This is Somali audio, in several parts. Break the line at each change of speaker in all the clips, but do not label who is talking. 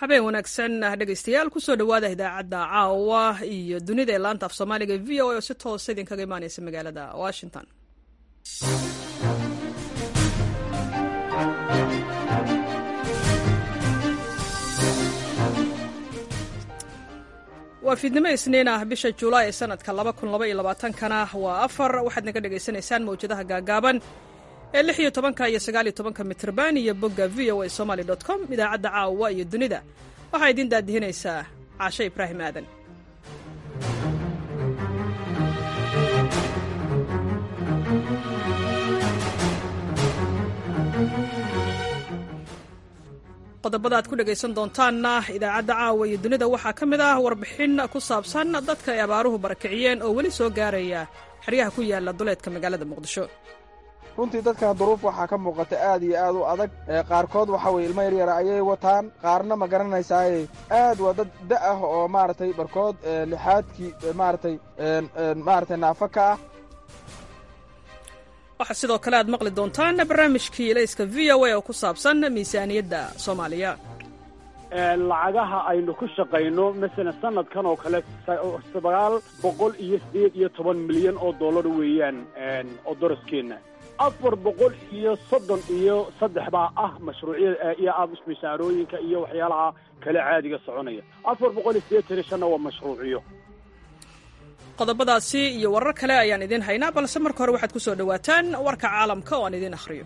habeen wanaagsan dhegaystayaal kusoo dhowaada idaacadda caawa iyo dunida ee laanta af soomaaliga v o a oo si toosa idinkaga imaaneysa magaalada washington waa fiidnimo isniin ah bisha juulaay ee sanadka kana waa afar waxaad naga dhagaysanaysaan mawjadaha gaagaaban ee lix iyo tobanka iyo sagaal iyo tobanka mitrban iyo bogga v o a somaly dot com idaacadda caawa iyo dunida waxaa idiin daadihinaysaa caashe ibraahim aadan qodobada aad ku dhegaysan doontaanna idaacadda caawa iyo dunida waxaa ka mid ah warbixin ku saabsan dadka ay abaaruhu barakiciyeen oo weli soo gaaraya xeryaha ku yaala duleedka magaalada muqdisho
runtii dadkan duruuf waxaa ka muuqata aad iyo aad u adag qaarkood waxa weye ilmo yaryara ayay wataan qaarna ma garanaysaaye aad waa dad da ah oo maaragtay barkood lixaadkii maaragtay maaragtay naafo ka ah
waxaa sidoo kale aad maqli doontaan barnaamijkii ilayska v o a oo ku saabsan miisaaniyadda soomaaliya
lacagaha aynu ku shaqayno masalan sanadkan oo kale sagaal boqol iyo siddeed iyo toban milyan oo dollar weeyaan oo daraskeenna afar boqol iyo soddon iyo saddex baa ah mashruucyada iyo ah mishaarooyinka iyo waxyaalaha kale caadiga soconaya afar boqol iyo siddeetan iyo shanna waa mashruuciyo
qodobadaasi iyo warar kale ayaan idiin haynaa balse marka hore waxaad ku soo dhowaataan warka caalamka oo aan idiin akhriyo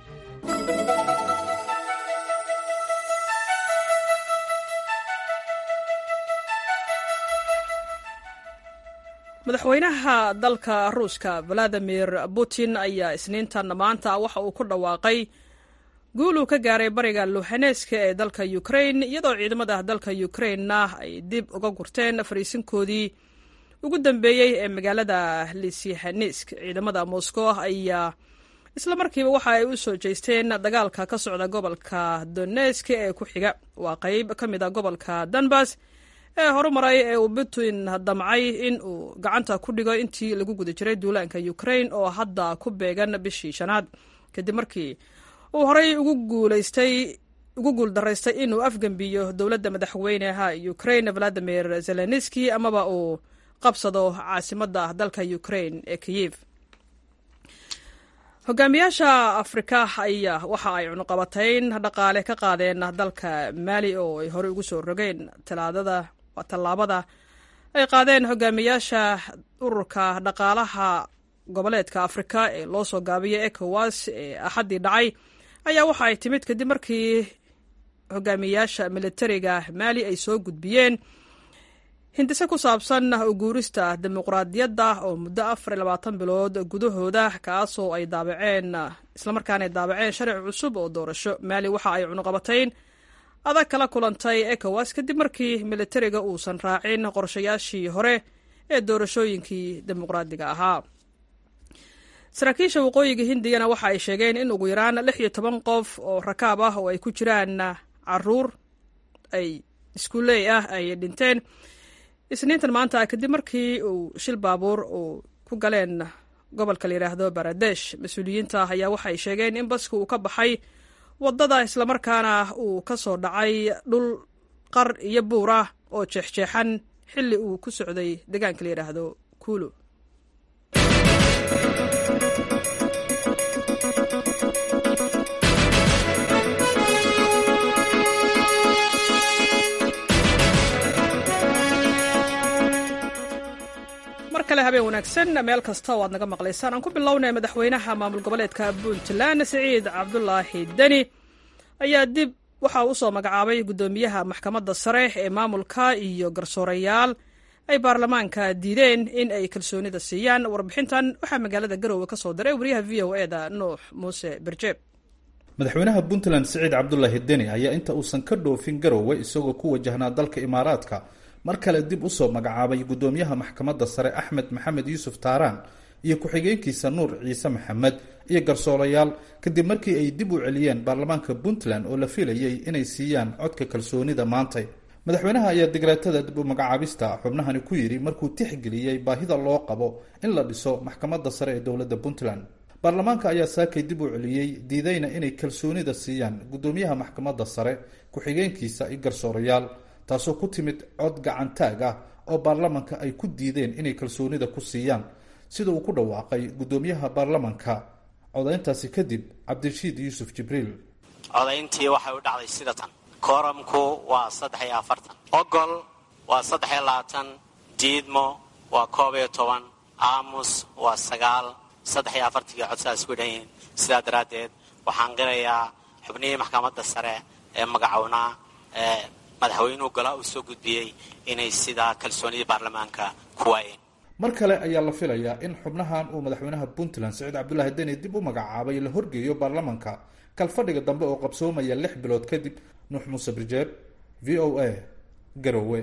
madaxweynaha dalka ruuska valadimir putin ayaa isniintan maanta waxa uu ku dhawaaqay guul uu ka gaaray bariga luhaneska ee dalka ukrain iyadoo ciidamada dalka ukrainna ay dib uga gurteen fariisinkoodii ugu dambeeyey ee magaalada lisihanesk ciidamada moscow ayaa isla markiiba waxa ay u soo jeesteen dagaalka ka socda gobolka donesk ee ku xiga waa qayb ka mid a gobolka donbas ee horumaray ee uu putin damcay in uu gacanta ku dhigo intii lagu guda jiray duulaanka ukrain oo hadda ku beegan bishii shanaad kadib markii uu horey ugu guulaystay ugu guuldaraystay inuu afgembiyo dowladda madaxweynaha ukrain valadimir zelenski amaba uu qabsado caasimadda dalka ukrain ee kiyev hogaamiyaasha afrika ayaa waxa ay cunuqabatayn dhaqaale ka qaadeen dalka maali oo ay horey ugu soo rogeen talaadada tallaabada ay qaadeen hogaamiyaasha ururka dhaqaalaha goboleedka afrika ee loo soo gaabiyay ecowas ee axaddii dhacay ayaa waxa ay timid kadib markii hogaamiyaasha militariga maali ay soo gudbiyeen hindise ku saabsan uguurista dimuqraadiyadda oo muddo afar iyo labaatan bilood gudahooda kaasoo ay daabaceen islamarkaana ay daabaceen sharci cusub oo doorasho maali waxa ay cunuqabatayn adag kala kulantay ecowas kadib markii militariga uusan raacin qorshayaashii hore ee doorashooyinkii dimuqraadiga ahaa saraakiisha waqooyiga hindiyana waxa ay sheegeen in ugu yaraan lix iyo toban qof oo rakaab ah oo ay ku jiraan caruur ay iskuuley ah ay dhinteen isniintan maanta kadib markii uu shil baabuur uu ku galeen gobolka la yidhaahdo baradesh mas-uuliyiinta ayaa waxay sheegeen in baska uu ka baxay waddada islamarkaana uu ka soo dhacay dhul qar iyo buur ah oo jeexjeexan xilli uu ku socday deegaanka la yidhaahdo kuulu mar kale habeen wanaagsan meel kasta oo aad naga maqlaysaan aan ku bilownay madaxweynaha maamul goboleedka puntland siciid cabdulaahi deni ayaa dib waxa uu usoo magacaabay guddoomiyaha maxkamadda sare ee maamulka iyo garsoorayaal ay baarlamaanka diideen in ay kalsoonida siiyaan warbixintan waxaa magaalada garowe ka soo diray wariyaha v o e da nuux muuse berjeeb
madaxweynaha puntland siciid cabdulaahi deni ayaa inta uusan ka dhoofin garowe isagoo ku wajahnaa dalka imaaraadka mar kale dib usoo magacaabay guddoomiyaha maxkamadda sare axmed maxamed yuusuf taaraan iyo ku-xigeenkiisa nuur ciise maxamed iyo garsoolayaal kadib markii ay dib u celiyeen baarlamaanka puntland oo la filayay inay siiyaan codka kalsoonida maantay madaxweynaha ayaa digreetada dib u magacaabista xubnahani ku yidhi markuu tixgeliyey baahida loo qabo in la dhiso maxkamadda sare ee dowladda puntland baarlamaanka ayaa saakay dib u celiyey diidayna inay kalsoonida siiyaan guddoomiyaha maxkamadda sare ku-xigeenkiisa iyo garsoorayaal taasoo ku timid cod gacantaag ah oo baarlamanka ay ku diideen inay kalsoonida ku siiyaan sida uu ku dhawaaqay guddoomiyaha baarlamanka codayntaasi kadib cabdirashiid yuusuf jibriil
codayntii waxay u dhacday sida tan kooramku waa saddex iyo afartan ogol waa saddex iyo labaatan diidmo waa koob iyo toban aamus waa sagaal saddex iyo afartankii codsadas ku dhan yihiin sidaa daraaddeed waxaan qirayaa xubnihii maxkamadda sare ee magacownaa ee madaxweynuhu golaa uu soo gudbiyey inay sidaa kalsoonidii baarlamaanka ku waayeen
mar kale ayaa la filayaa in xubnahan uu madaxweynaha puntland saciid cabdulaahi deni dib u magacaabay la horgeeyo baarlamanka kalfadhiga dambe oo qabsoomaya lix bilood kadib nuux muuse birjeer v o a garowe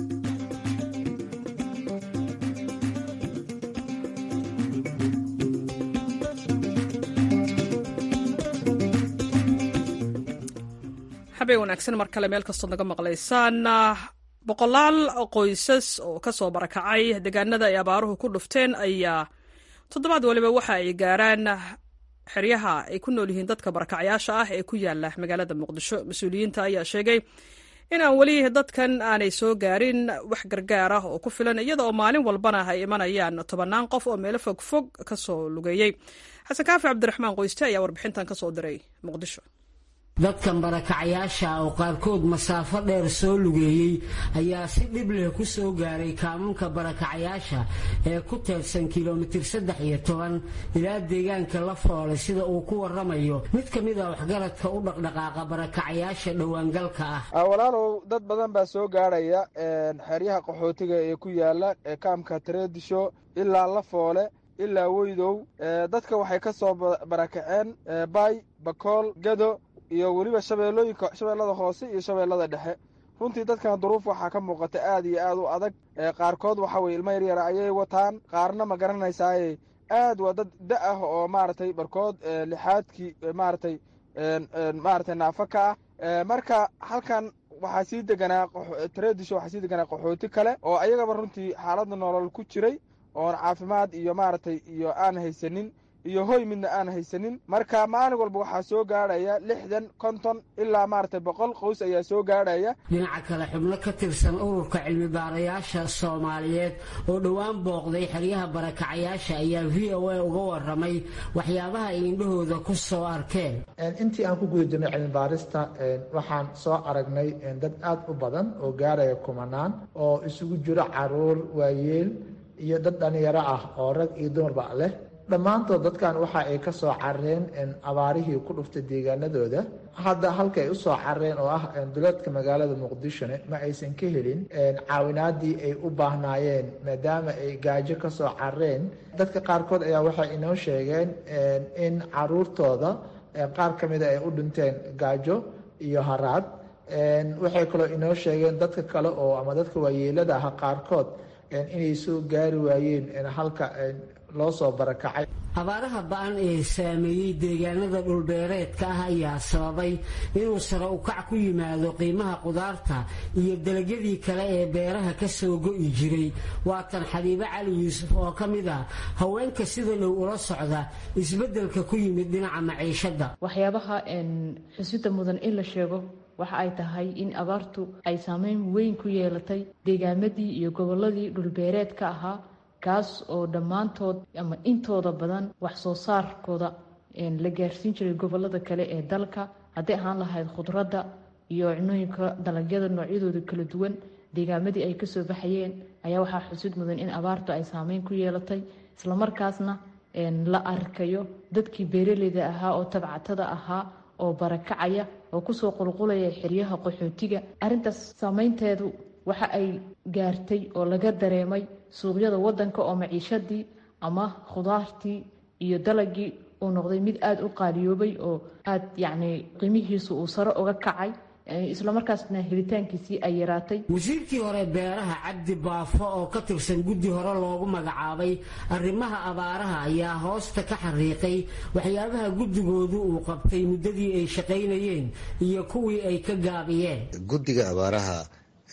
habeen wanaagsan mar kale meel kastood naga maqlaysaan boqolaal qoysas oo ka soo barakacay deegaanada ay abaaruhu ku dhufteen ayaa toddobaad waliba waxa ay gaaraan xeryaha ay ku nool yihiin dadka barakacyaasha ah ee ku yaala magaalada muqdisho mas-uuliyiinta ayaa sheegay in aan weli dadkan aanay soo gaarin wax gargaar ah oo ku filan iyada oo maalin walbana ay imanayaan tobannaan qof oo meelo fog fog ka soo lugeeyey xasan kaafi cabdiraxmaan qoyste ayaa warbixintan ka soo diray muqdisho
dadkan barakacayaasha oo qaarkood masaafo dheer soo lugeeyey ayaa si dhib leh ku soo gaaray kaamunka barakacayaasha ee ku teedsan kilomitir saddex iyo toban ilaa deegaanka la foole sida uu ku waramayo mid ka mid a waxgaradka u dhaqdhaqaaqa barakacayaasha dhowaangalka ah
walaalow dad badan baa soo gaarhaya xeryaha qaxootiga ee ku yaala kaamka tareedisho ilaa la foole ilaa weydow dadka waxay ka soo barakaceen baay bakool gado iyo weliba shabeellooyinka shabeellada hoose iyo shabeellada dhexe runtii dadkan duruuf waxaa ka muuqata aad iyo aad u adag qaarkood waxa weye ilmo yaryara ayay wataan qaarna ma garanaysaaye aad waa dad da ah oo maaragtay barkood lixaadkii maaragtay maaragtay naafo ka ah marka halkan waxaa sii deganaa tareedisho waxaa sii deganaa qaxooti kale oo ayagaba runtii xaaladda nolol ku jiray oon caafimaad iyo maaragtay iyo aan haysanin iyo hoy midna aan haysanin marka maalin walba waxaa soo gaadhaya lixdan konton ilaa maaragtay boqol qoys ayaa soo gaadhaya
dhinaca kale xubno ka tirsan ururka cilmi baarayaasha soomaaliyeed oo dhowaan booqday xeryaha barakacayaasha ayaa v o a uga waramay waxyaabaha ay indhahooda ku soo arkeen
intii aan ku guda jirnay cilmi baarista waxaan soo aragnay dad aad u badan oo gaaraya kumanaan oo isugu jiro caruur waayeel iyo dad dhalinyaro ah oo rag iyo dumarba leh dhammaantood dadkan waxa ay ka soo carreen abaarihii ku dhuftay deegaanadooda hadda halka ay u soo carreen oo ah duleedka magaalada muqdishone ma aysan ka helin caawinaadii ay u baahnaayeen maadaama ay gaajo ka soo carreen dadka qaarkood ayaa waxay inoo sheegeen in caruurtooda qaar ka mida ay u dhinteen gaajo iyo haraad waxay kaloo inoo sheegeen dadka kale oo ama dadka waayeelada ah qaarkood inay soo gaari waayeen halka loo soo barakacay
abaaraha ba-an ee saameeyey deegaanada dhulbeereedka ah ayaa sababay inuu sare ukac ku yimaado qiimaha qudaarta iyo dalagyadii kale ee beeraha ka soo go'i jiray waatan xabiibo cali yuusuf oo ka mid ah haweenka sida dhow ula socda isbeddelka ku yimid dhinaca maciishadda
waxyaabaha xusida mudan in la sheego waxa ay tahay in abaartu ay saameyn weyn ku yeelatay deegaamadii iyo gobolladii dhulbeereedka ahaa kaas oo dhammaantood ama intooda badan wax soo saarkooda la gaarsiin jiray gobolada kale ee dalka hadday ahaan lahayd khudradda iyo cunooyinka dalagyada noocyadooda kala duwan deegaamadii ay kasoo baxayeen ayaa waxaa xusid mudan in abaartu ay saameyn ku yeelatay islamarkaasna la arkayo dadkii beeraleyda ahaa oo tabcatada ahaa oo barakacaya oo kusoo qulqulaya xeryaha qaxootiga arrintaas saameynteedu waxa ay gaartay oo laga dareemay suuqyada wadanka oo maciishadii ama khudaartii iyo dalagii uu noqday mid aada u qaaliyoobay oo aada yacni qiimihiisu uu sare uga kacay islamarkaasna helitaankiisii ay yaraatay
wasiirkii hore beeraha cabdi baafo oo ka tirsan guddi hore loogu magacaabay arrimaha abaaraha ayaa hoosta ka xariiqay waxyaabaha guddigoodu uu qabtay muddadii ay shaqaynayeen iyo kuwii ay ka gaabiyeen
guddiga abaaraha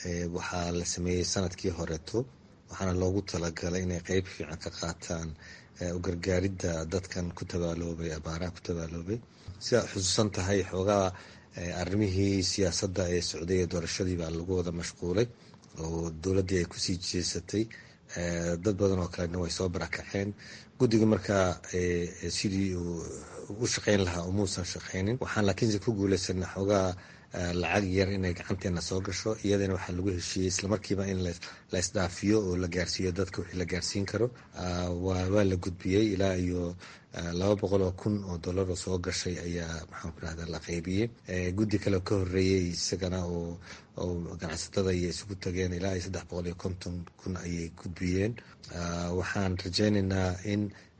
waxaa la sameeyey sanadkii horeeto waxaana loogu talagalay inay qeyb fiican ka qaataan u gargaaridda dadkan ku tabaaloobay abaaraha ku tabaaloobay sidaad xusuusan tahay xoogaa arrimihii siyaasadda ee socday ee doorashadii baa lagu wada mashquulay oo dowladdii ay kusii jeesatay dad badan oo kalena way soo barakaceen guddiga markaa sidii uu u shaqeyn lahaa umuusan shaqeynin waxaan laakiinse ku guuleysana xoogaa lacag yar inay gacanteena soo gasho iyadana waxaa lagu heshiiyey islamarkiiba in la isdhaafiyo oo la gaarsiiyo dadka wixii la gaarsiin karo waa la gudbiyey ilaa iyo laba boqol oo kun oo dollar oo soo gashay ayaa maxaan ku rahda la qeybiyey guddi kale ka horeeyey isagana oo ganacsatada iyo isugu tageen ilaa iyo saddex boqol iyo konton kun ayay gudbiyeen waxaan rajeyneynaa in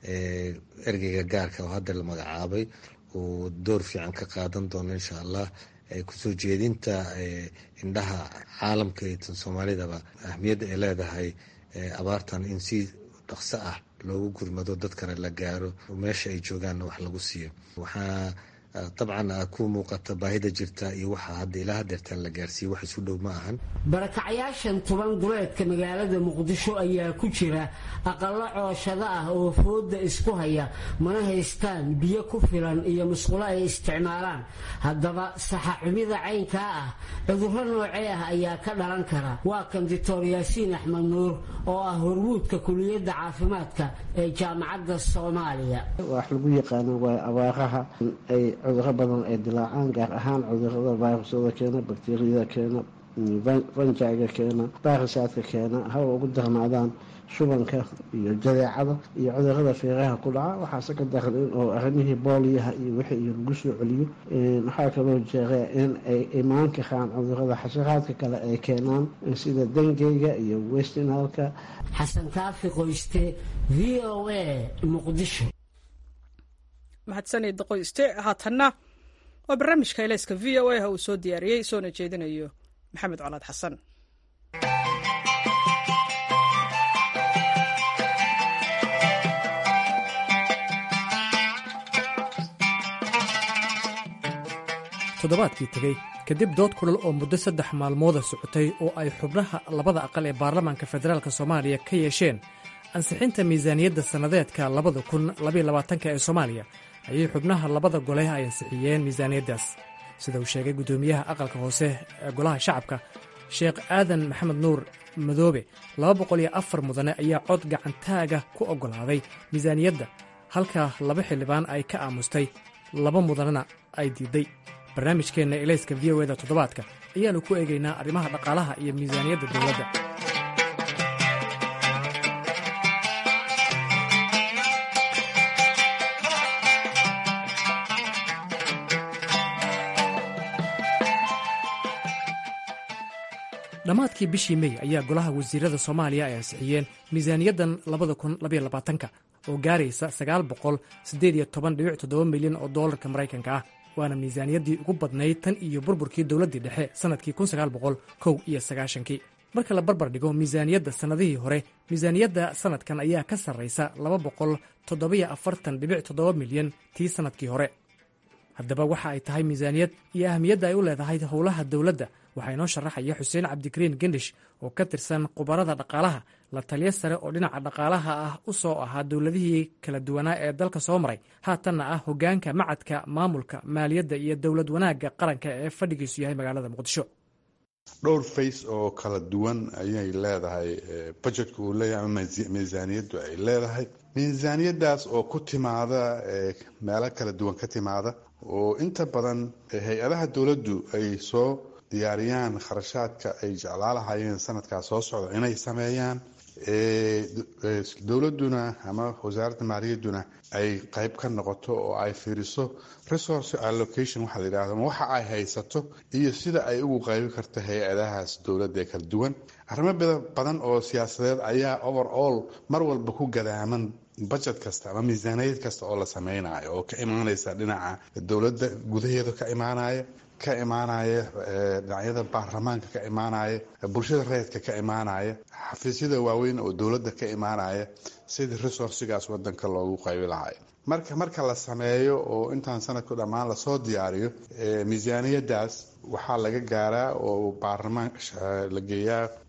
ergeyga gaarka oo hadda la magacaabay uu door fiican ka qaadan doono insha allah kusoo jeedinta indhaha caalamka iyo tan soomaalidaba ahmiyadda ay leedahay abaartan in si dhaqso ah loogu gurmado dadkana la gaaro meesha ay joogaanna wax lagu siiyo waxaa dabcan ku muuqata baahida jirta iyo waxa hadda ilaa hadeertaan la gaarsiiye wax isu dhow ma ahan
barakacayaashan tuban duleedka magaalada muqdisho ayaa ku jira aqallo cooshado ah oo fooda isku haya mana haystaan biyo ku filan iyo musqulo ay isticmaalaan haddaba saxaxumida caynkaa ah cudurro noocee ah ayaa ka dhalan kara waa kan dictor yaasiin axmed nuur oo ah hormuudka kuliyadda caafimaadka ee jaamacadda soomaaliya
wax lagu yaqaano waa abaaraha ay cuduro badan ay dilaacaan gaar ahaan cudurada virusyada keena bakteriyada keena fanjaiga keena baarisaadka keena hawa ugu darnaadaan shubanka iyo jadeecada iyo cudurada feeraha ku dhaca waxaase ka daran in oo arrimihii booliyaha iyo wixii iyo lagu soo celiyo waxaa kaloo jeera in ay imaan karaan cudurada xasharaadka kale ay keenaan sida dengeyga iyo westinalka
xasan kaafi qoyste v o a muqdisho
mahadsanid qoyste haatanna waa barnaamijka eleyska v o a uu soo diyaariyey soona jeedinayo maxamed colaad xasan
toddobaadkii tegey kadib dood kulal oo muddo saddex maalmooda socotay oo ay xubnaha labada aqal ee baarlamaanka federaalk soomaaliya ka yeesheen ansixinta miisaaniyadda sannadeedka labada kun labayolabaatanka ee soomaaliya ayay xubnaha labada gole ay ansixiyeen miisaaniyaddaas sida uu sheegay guddoomiyaha aqalka hoose ee golaha shacabka sheekh aadan maxamed nuur madoobe laba boqol iyo afar mudane ayaa cod gacantaaga ku oggolaaday miisaaniyadda halka laba xildhibaan ay ka aamustay laba mudanena ay diidday barnaamijkeenna elayska v o eda toddobaadka ayaannu ku eegaynaa arrimaha dhaqaalaha iyo miisaaniyadda dowladda dhammaadkii bishii mey ayaa golaha wasiirada soomaaliya ay ansixiyeen miisaaniyaddan labada kun labayolabaatanka oo gaaraysa sagaal boqol siddeed iyo toban dhibic toddoba milyan oo doolarka maraykanka ah waana miisaaniyaddii ugu badnayd tan iyo burburkii dowladdii dhexe sannadkii kun sagaal boqol kow iyo sagaashankii marka la barbar dhigo miisaaniyadda sannadihii hore miisaaniyadda sannadkan ayaa ka sarraysa laba boqol toddobiyo afartan dhibic toddoba milyan tii sannadkii hore haddaba waxa ay tahay miisaaniyad iyo ahmiyadda ay u leedahay howlaha dowladda waxaa inoo sharaxaya xuseen cabdikariin gendish oo ka tirsan khubarada dhaqaalaha la taliyo sare oo dhinaca dhaqaalaha ah u soo ahaa dowladihii kala duwanaa ee dalka soo maray haatanna ah hoggaanka macadka maamulka maaliyadda iyo dowlad wanaagga qaranka ee fadhigiisu yahay magaalada muqdisho
dhowr fays oo kala duwan ayay leedahay bajetka uu leeyahay ama miisaaniyaddu ay leedahay miisaaniyaddaas oo ku timaada meelo kala duwan ka timaada oo inta badan hay-adaha dowladdu ay soo diyaariyaan kharashaadka ay jeclaalahayeen sanadkaas soo socda inay sameeyaan dowladuna ama wasaaradda maaliyadduna ay qeyb ka noqoto oo ay fiiriso resource allocation waxaa la yidhahdo waxa ay haysato iyo sida ay ugu qeybi karto hay-adahaas dowladda ee kala duwan arrimo badan oo siyaasadeed ayaa over all mar walba ku gadaaman budget kasta ama miisaaniyad kasta oo la sameynayo oo ka imaaneysa dhinaca dowladda gudaheeda ka imaanaya ka imaanaya dhinacyada baarlamaanka ka imaanaya bulshada reedka ka imaanaya xafiisyada waaweyn oo dowladda ka imaanaya sidii resourcigaas wadanka loogu qaybi lahay marka marka la sameeyo oo intaan sanadku dhammaan lasoo diyaariyo miisaaniyadaas waxaa laga gaaraa oo baarlamaan la geeyaa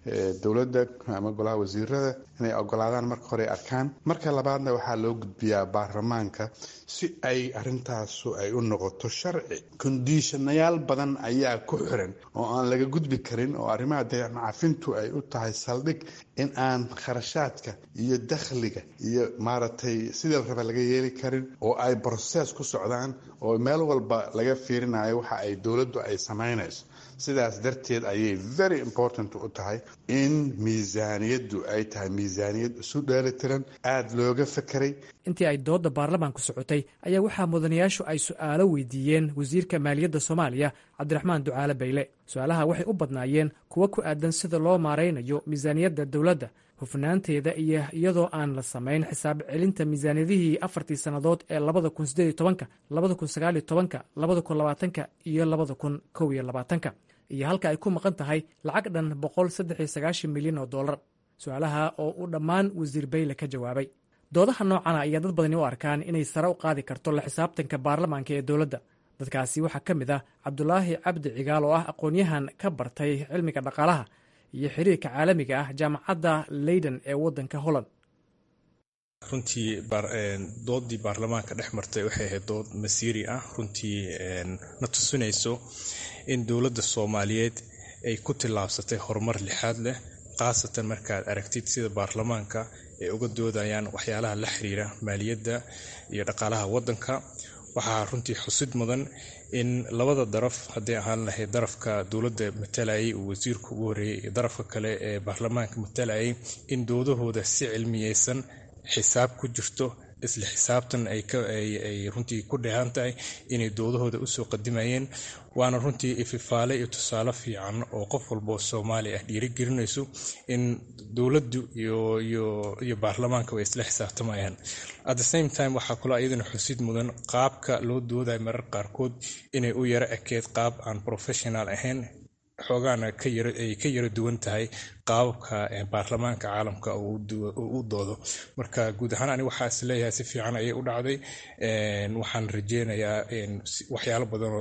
dowladda ama golaha wasiirada inay ogolaadaan marka hore arkaan marka labaadna waxaa loo gudbiyaa baarlamaanka si ay arintaasu ay u noqoto sharci kondishanayaal badan ayaa ku xiran oo aan laga gudbi karin oo arrimaha deecafintu ay u tahay saldhig in aan kharashaadka iyo dakhliga iyo maaragtay sidii la raba laga yeeli karin oo ay broses ku socdaan oo meel walba laga fiirinayo waxa ay dowladdu ay samaynayso sidaas darteed ayay very important u tahay in miisaaniyaddu ay tahay miisaaniyad isu dheelitiran aada looga fekeray
intii ay doodda baarlamaanku socotay ayaa waxaa mudanayaashu ay su'aalo weydiiyeen wasiirka maaliyadda soomaaliya cabdiraxmaan ducaale bayle su-aalaha waxay u badnaayeen kuwo ku aadan sida loo maaraynayo miisaaniyadda dowladda hufnaanteeda iyo iyadoo aan la samayn xisaab celinta miisaaniyadihii afartii sannadood ee labada kun sideed iyo tobanka labada kun sagaal iyo tobanka labada kun labaatanka iyo labada kun kow iyo labaatanka iyo halka ay ku maqan tahay lacag dhan boqol saddex iyo sagaashan milyan oo dollar su-aalaha oo uu dhammaan wasiir bayle ka jawaabay doodaha noocana ayaa dad badani u arkaan inay sare u qaadi karto la xisaabtanka baarlamaanka ee dowladda dadkaasi waxaa ka mid ah cabdulaahi cabdi cigaal oo ah aqoon-yahan ka bartay cilmiga dhaqaalaha iyo xiriirka caalamiga ah jaamacadda leyden ee waddanka holland
runtii doodii baarlamaanka dhex martay waxay ahayd dood masiiri ah runtii na tusinayso in dowladda soomaaliyeed ay ku tillaabsatay horumar lixaad leh khaasatan markaad aragtid sida baarlamaanka ay uga doodayaan waxyaalaha la xiriira maaliyadda iyo dhaqaalaha waddanka waxaa runtii xusid mudan in labada daraf hadday ahaan lahayd darafka dowladda matalayay uu wasiirku ugu horreeyey iyo darafka kale ee baarlamaanka matalayay in doodahooda si cilmiyeysan xisaab ku jirto isla xisaabtan ay runtii ku dheehan tahay inay doodahooda usoo qadimayeen waana runtii ififaale iyo tusaale fiican oo qof walboo soomaali ah dhiirigelinayso in dowladdu iyo baarlamaanka way isla xisaabtamayaan at the same time waxaa kaloo iyadana xusid mudan qaabka loo doodayo marar qaarkood inay u yaro ekeed qaab aan professional ahayn xoogaana ay ka yaro duwan tahay qaababka baarlamaanka caalamka u doodo marka guud ahaan ani waxaa is leeyahay si fiican ayay u dhacday waxaan rajeynayaa waxyaalo badanoo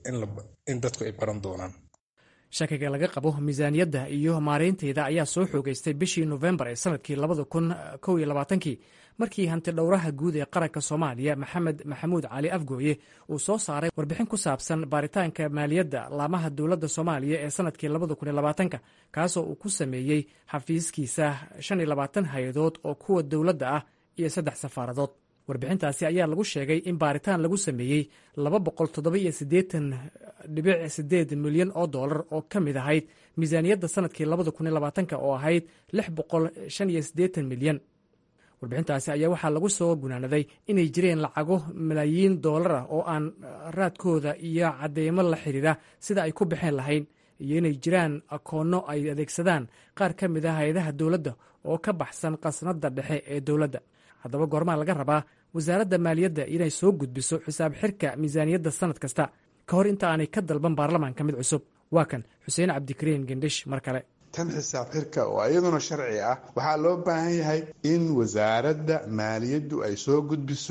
in dadku ay baran doonaan
shakiga laga qabo miisaaniyadda iyo maareynteeda ayaa soo xoogeystay bishii nofembar ee sanadkii labada kun kow iyo labaatankii markii hanti dhowraha guud ee qaranka soomaaliya maxamed maxamuud cali afgooye uu soo saaray warbixin ku saabsan baaritaanka maaliyadda laamaha dowladda soomaaliya ee sanadkii labada kun iyo labaatanka kaasoo uu ku sameeyey xafiiskiisa shan iyo labaatan hay-adood oo kuwa dowladda ah iyo saddex safaaradood warbixintaasi ayaa lagu sheegay in baaritaan lagu sameeyey laba boqol toddoba iyo siddeetan dhibic sideed milyan oo dollar oo ka mid ahayd miisaaniyadda sanadkii labada kun iyo labaatanka oo ahayd lix boqol shan iyo siddeetan milyan warbixintaasi ayaa waxaa lagu soo gunaanaday inay jireen lacago malaayiin doolar ah oo aan raadkooda iyo cadeymo la xiriira sida ay ku baxeen lahayn iyo inay jiraan akoonno ay adeegsadaan qaar ka mid ah hay-adaha dowladda oo ka baxsan qasnadda dhexe ee dowladda haddaba goormaa laga rabaa wasaaradda maaliyadda inay soo gudbiso xisaab xirka miisaaniyadda sannad kasta ka hor inta aanay ka dalban baarlamaanka mid cusub waa kan xuseen cabdikariin gendhish mar kale
tan xisaab xirka oo iyaduna sharci ah waxaa loo baahan yahay in wasaaradda maaliyaddu ay soo gudbiso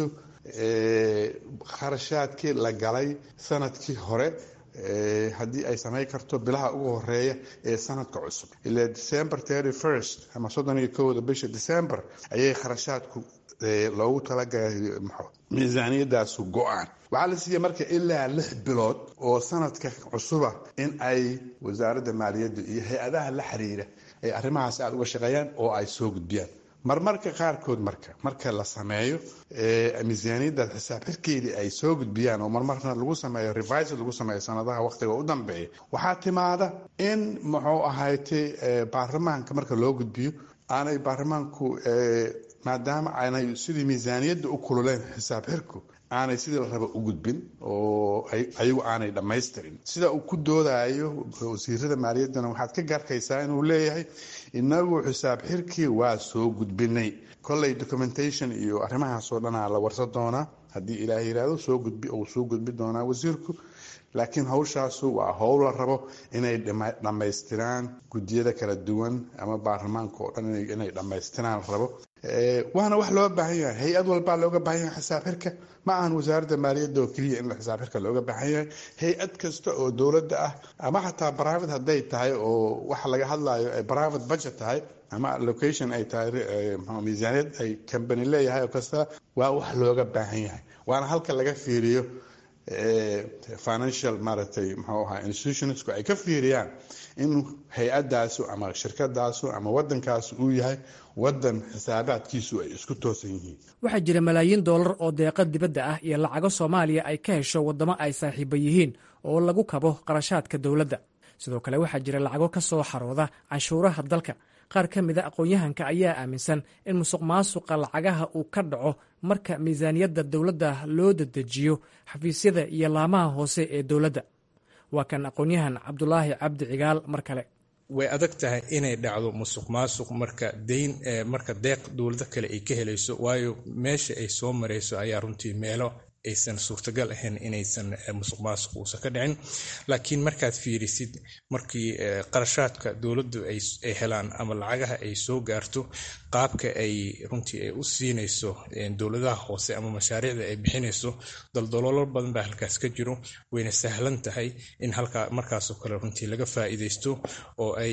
kharashaadkii la galay sanadkii hore haddii ay samayn karto bilaha ugu horeeya ee sanadka cusub ilaa december thirty first ama soddon iyo kowda bisha december ayay kharashaadku loogu talagalay miisaaniyadaasu go-aan waxaa la siiya marka ilaa lix bilood oo sanadka cusuba in ay wasaaradda maaliyadda iyo hay-adaha la xiriira ay arrimahaas aada uga shaqeeyaan oo ay soo gudbiyaan marmarka qaarkood marka marka la sameeyo miisaaniyaddaas xisaab xirkeedii ay soo gudbiyaan oo marmarna lagu sameeyo revised lagu sameeyo sanadaha waqtiga u dambeeya waxaa timaada in muxuu ahaytay baarlamaanka marka loo gudbiyo aanay baarlamaanku maadaama aanay sidii miisaaniyadda u kululeen xisaab xirku aanay sidii la raba u gudbin oo ayagu aanay dhammaystirin sida uu ku doodayo wasiirada maaliyaddana waxaad ka gaarkaysaa inuu leeyahay inagu xisaab xirkii waa soo gudbinay kolley documentation iyo arrimahaasoo dhanaa la warsan doonaa haddii ilaah yiraahdo soo gudbi uu soo gudbi doonaa wasiirku laakiin hawshaasu waa howl la rabo inay dhammaystiraan guddiyada kala duwan ama baarlamaanka oo dhan inay dhammaystiraan la rabo waana wax loo baahan yahay hay-ad walbaa looga baahan yahay xisaab xirka ma ahan wasaaradda maaliyadda oo keliya in xisaab xirka looga baahan yahay hay-ad kasta oo dowladda ah ama xataa private hadday tahay oo waxa laga hadlayo ay private budget tahay ama allocation ay tahay miisaaniyad ay company leeyahay oo kasta waa wax looga baahan yahay waana halka laga fiiriyo financial maaragtay muxuu ahaa institutionsku ay ka fiiriyaan in hay-adaasu ama shirkadaasu ama waddankaasu uu yahay waddan xisaabaadkiisu ay isku toosan yihiin
waxaa jira malaayiin doolar oo deeqa dibadda ah iyo lacago soomaaliya ay ka hesho waddamo ay saaxiiba yihiin oo lagu kabo qarashaadka dowladda sidoo kale waxaa jira lacago ka soo xarooda canshuuraha dalka qaar ka mida aqoon-yahanka ayaa aaminsan in musuq maasuqa lacagaha uu ka dhaco marka miisaaniyadda dowladda loo dadejiyo xafiisyada iyo laamaha hoose ee dowladda waa kan aqoon-yahan cabdulaahi cabdi cigaal mar kale
way adag tahay inay dhacdo musuq maasuq marka dayn marka deeq dowlado kale ay ka helayso waayo meesha ay soo marayso ayaa runtii meelo aysan suurtagal ahayn inaysan musuq maasuq uusan ka dhicin laakiin markaad fiirisid markii qarashaadka dowladdu ay helaan ama lacagaha ay soo gaarto qaabka ay runtii ay u siinayso dowladaha hoose ama mashaariicda ay bixinayso daldaloolo badan baa halkaas ka jiro wayna sahlan tahay in halkaa markaasoo kale runtii laga faa'iidaysto oo ay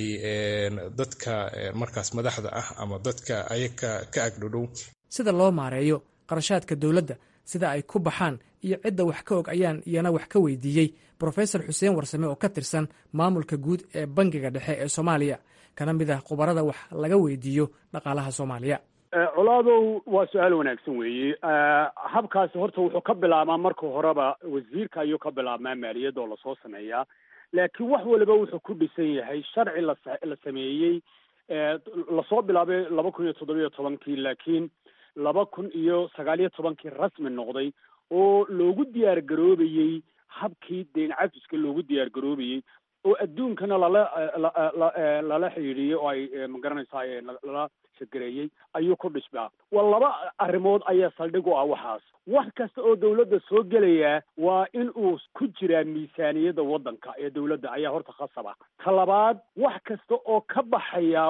dadka markaas madaxda ah ama dadka ayaga ka agdhodhow
sida loo maareeyo qarashaadka dowladda sida ay ku baxaan iyo cidda wax ka og ayaan iyana wax ka weydiiyey brofesor xuseen warsame oo ka tirsan maamulka guud ee bangiga dhexe ee soomaaliya kana mid ah khubarada wax laga weydiiyo dhaqaalaha soomaaliya
colaadow waa su-aal wanaagsan weeye habkaasi horta wuxuu ka bilaabmaa marka horeba wasiirka ayuu ka bilaabmaa maaliyadda oo lasoo sameeyaa laakiin wax waliba wuxuu ku dhisan yahay sharci la la sameeyey lasoo bilaabay laba kun iyo toddobiyo tobankii laakiin laba kun iyo sagaal iyo tobankii rasmi noqday oo loogu diyaar garoobayey habkii deyn cafiska loogu diyaar garoobayey oo adduunkana lala lala xidhiidhiyey oo ay magaranaysaa lala shadgareeyey ayuu ku dhisbaa waa laba arrimood ayaa saldhig u ah waxaas wax kasta oo dawladda soo gelayaa waa in uu ku jiraa miisaaniyadda waddanka ee dawladda ayaa horta khasaba ta labaad wax kasta oo ka baxaya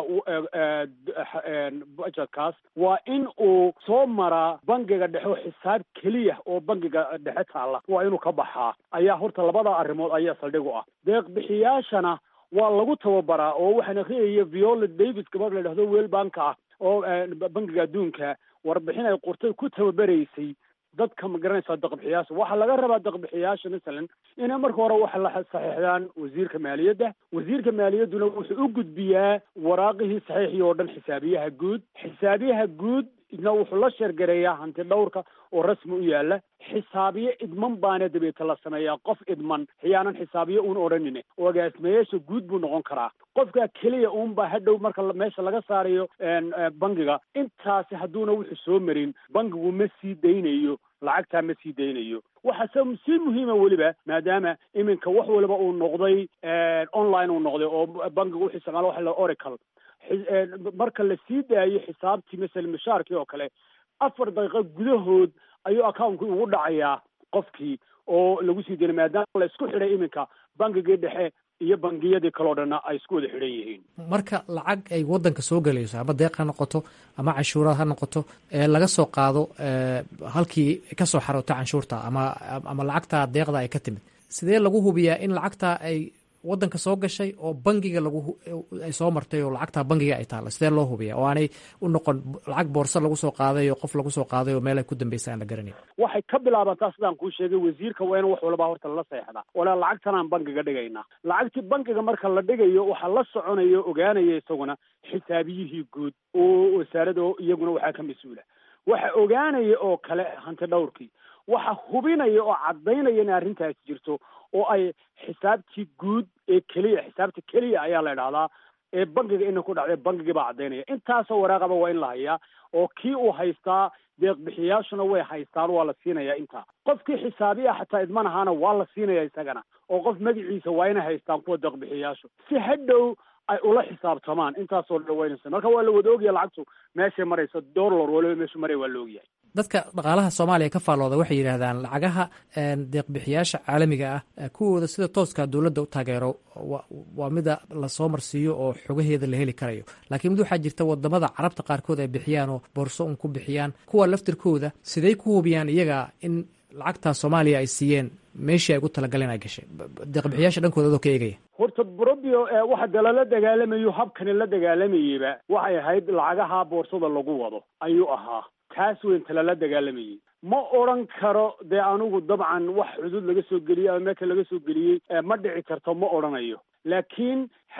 budgetkaas waa in uu soo maraa bangiga dhexe oo xisaab keliya oo bangiga dhexe taalla waa inuu ka baxaa ayaa horta labada arrimood ayaa saldhig u ah deeq bixiyaashana waa lagu tababaraa oo waxaan akhriyaya viola davis gabadh la dhahdo weel banka ah oo bangiga adduunka warbixin ay qortay ku tababaraysay dadka ma garanaysaa daqbixiyaasha waxaa laga rabaa daqbixiyaasha masalan inay marka hore waxa la saxiixdaan wasiirka maaliyadda wasiirka maaliyadduna wuxuu u gudbiyaa waraaqihii saxiixii oo dhan xisaabiyaha guud xisaabiyaha guud idna wuxuu la sheergareeyaa hanti dhowrka oo rasmi u yaala xisaabiye idman baana dabeeta la sameeyaa qof idman xiyaanan xisaabiye uun odhanine oo agaasimayaasha guud buu noqon karaa qofka keliya uunbaa hadhow marka meesha laga saarayo bangiga intaasi hadduuna wuxuu soo marin bangigu ma sii daynayo lacagtaa ma sii daynayo waxaase si muhiima weliba maadaama iminka wax waliba uu noqday online uu noqday oo bangigu wuxuu isticmaala waxa la oracle marka la sii daayo xisaabtii masala mishaarkii oo kale afar daqiiqo gudahood ayuu accountkii ugu dhacayaa qofkii oo lagu sii daynay maadaama la isku xidhay iminka bangigii dhexe iyo bangiyadii kaleo dhanna ay isku wada xidhan yihiin
marka lacag ay waddanka soo gelayso ama deeq ha noqoto ama canshuuraad ha noqoto ee laga soo qaado halkii ka soo xaroota canshuurta ama ama lacagta deeqda ay ka timid sidee lagu hubiyaa in lacagta ay waddanka soo gashay oo bangiga lagu ay soo martay oo lacagtaa bangiga ay taalla sidee loo hubiya oo aanay u noqon lacag boorso lagu soo qaaday oo qof lagu soo qaaday oo meel ay ku dambaysa aan la garanayn
waxay ka bilaabantaa sidaan kuu sheegay wasiirka waa in wax walba horta lala seexdaa wala lacagtanaan bangiga dhigaynaa lacagtii bangiga marka la dhigayo waxaa la soconaya ogaanaya isaguna xisaabiyihii guud oo wasaarada iyaguna waxaa ka mas-uula waxa ogaanaya oo kale hanti dhowrkii waxa hubinaya oo caddaynaya in arrintaasi jirto oo ay xisaabtii guud ee keliya xisaabta keliya ayaa la idhahdaa ee bangiga ina ku dhacday bangigii baa caddaynaya intaasoo waraaqaba waa in la hayaa oo kii uu haystaa deeq bixiyaashuna way haystaan waa la siinayaa intaa qofkii xisaabiya xataa idman ahaana waa la siinaya isagana oo qof magaciisa waa inay haystaan kuwa deeq bixiyaashu si hadhow ay ula xisaabtamaan intaasoo dhan waynaysa marka waa la wada ogyahay lacagtu meeshay marayso dollar waliba meeshu maray waa la ogyahay
dadka dhaqaalaha soomaaliya ka faallooda waxay yidhaahdaan lacagaha deeqbixiyaasha caalamiga ah kuwooda sida tooska dowladda u taageero waa mida lasoo marsiiyo oo xogaheeda la heli karayo laakiin mid waxaa jirta wadamada carabta qaarkood ay bixiyaan oo boorso un ku bixiyaan kuwa laftirkooda siday ku hubiyaan iyaga in lacagtaa soomaaliya ay siiyeen meeshii ay ugu talagaleen ay gashay deeqbixiyaasha dhankooda adoo ka eegaya
horta brobio waxa dee lala dagaalamayo habkani la dagaalamayeyba waxay ahayd lacagaha boorsada lagu wado ayuu ahaa taas weynta lala dagaalamayey ma odran karo dee anigu dabcan wax xuduud laga soo geliyey ama meelka laga soo geliyey ma dhici karto ma odhanayo laakiin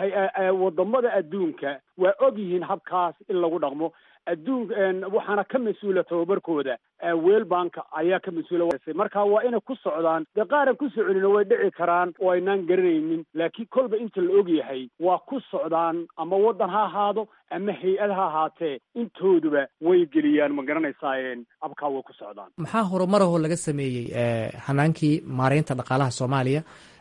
wadamada adduunka waa og yihiin habkaas in lagu dhaqmo adduun waxaana ka mas-uula tababarkooda weel banka ayaa ka mas-uula marka waa inay ku socdaan dee qaaran ku soconina way dhici karaan oo aynaan garanaynin laakiin kolba inta la og yahay waa ku socdaan ama waddan ha ahaado ama hay-ad ha ahaatee intooduba way geliyaan ma garanaysaayeen abkaa way ku socdaan
maxaa horumarahoo laga sameeyey hanaankii maareynta dhaqaalaha soomaaliya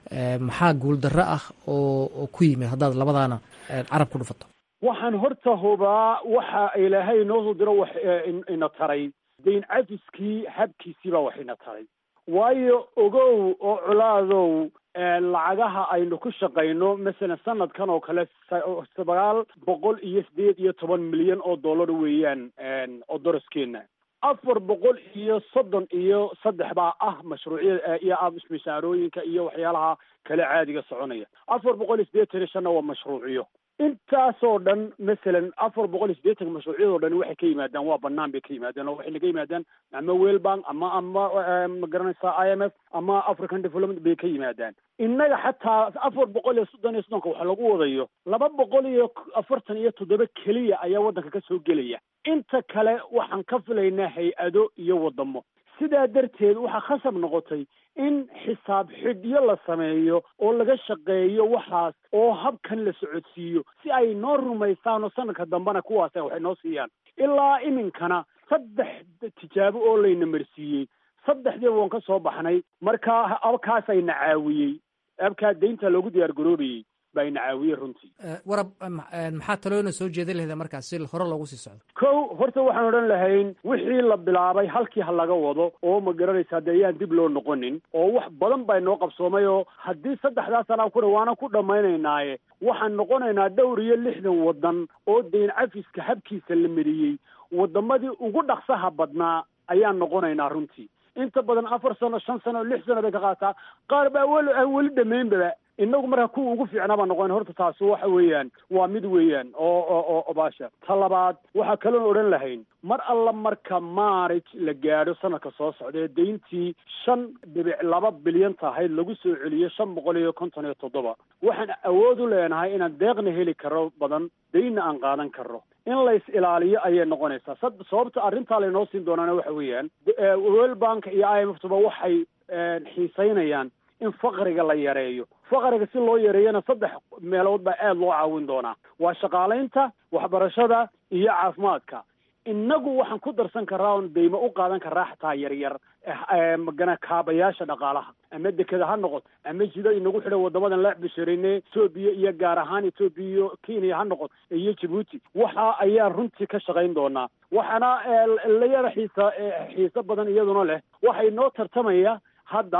maxaa guuldarro ah oo ku yimid haddaad labadaana carab ku dhufato
waxaan horta hubaa waxa ilaahay inoo soo diro wax ina taray dayn cafiskii habkiisii baa wax ina taray waayo ogow oo colaadow lacagaha aynu ku shaqayno masalan sanadkan oo kale sagaal boqol iyo sideed iyo toban milyan oo dollar weeyaan oo doraskeena afar boqol iyo soddon iyo saddex baa ah mashruucyada iyo mishaarooyinka iyo waxyaalaha kale caadiga soconaya afar boqol iyo sideetan iyo shanna waa mashruuciyo intaasoo dhan masalan afar boqol iyo siddeetanka mashruucyadoo dhan waxay ka yimaadaan waa banaan bay ka yimaadaan oo waxay naga yimaadaan ama wellbank ama ama ma garanaysaa i m f ama african development bay ka yimaadaan innaga xataa afar boqol iyo soddon iyo soddonka wax lagu wadayo laba boqol iyo afartan iyo toddoba keliya ayaa waddanka ka soo gelaya inta kale waxaan ka filaynaa hay-ado iyo wadamo sidaa darteed waxaa khasab noqotay in xisaab xidhyo la sameeyo oo laga shaqeeyo waxaas oo habkan la socodsiiyo si ay noo rumaystaan oo sanadka dambena kuwaas waxay noo siiyaan ilaa iminkana saddex tijaabo oo layna marsiiyey saddexdiiba waan ka soo baxnay marka abkaasayna caawiyey abkaa deynta loogu diyaar garoobayey baa ina caawiyey runtii
warab maxaa talooyna soo jeedin lahda markaas si hore loogu sii socdo
kow horta waxaan odhan lahayn wixii la bilaabay halkii ha laga wado oo ma garanaysaa dee yaan dib loo noqonin oo wax badan baa inoo qabsoomay oo haddii saddexdaas sanaa kuna waana ku dhammaynaynaaye waxaan noqonaynaa dhowr iyo lixdan waddan oo dayn cafiska habkiisa la mariyey waddamadii ugu dhaqsaha badnaa ayaan noqonaynaa runtii inta badan afar sano shan sano lix sano bay ka qaataa qaar baa weli aan weli dhamaynbaba inagu marka kuwa ugu fiicnaa baa noqon horta taasi waxa weeyaan waa mid weeyaan oo oo oo baasha ta labaad waxaa kaloon odhan lahayn mar alla marka maarij la gaadho sanadka soo socda ee dayntii shan dhibic laba bilyan tahayd lagu soo celiyo shan boqol iyo konton iyo toddoba waxaan awood u leenahay inaan deeqna heli karo badan daynna aan qaadan karno in lays ilaaliyo ayay noqonaysaa sababta arrintaa laynoo siin doonaana waxa weeyaan world bank iyo i m f tuba waxay xiisaynayaan in faqriga la yareeyo faqriga si loo yareeyana saddex meelood baa aada loo caawin doonaa waa shaqaalaynta waxbarashada iyo caafimaadka innagu waxaan ku darsan karaa oon deymo u qaadan karaa xataa yaryar magana kaabayaasha dhaqaalaha ama dekeda ha noqoto ama jida inagu xidhan wadamadan la bishirine etoobiya iyo gaar ahaan etoobiya iyo kenya ha noqoto iyo jabuuti waxa ayaan runtii ka shaqayn doonaa waxaana la yara xiisa xiiso badan iyaduna leh waxay noo tartamaya hadda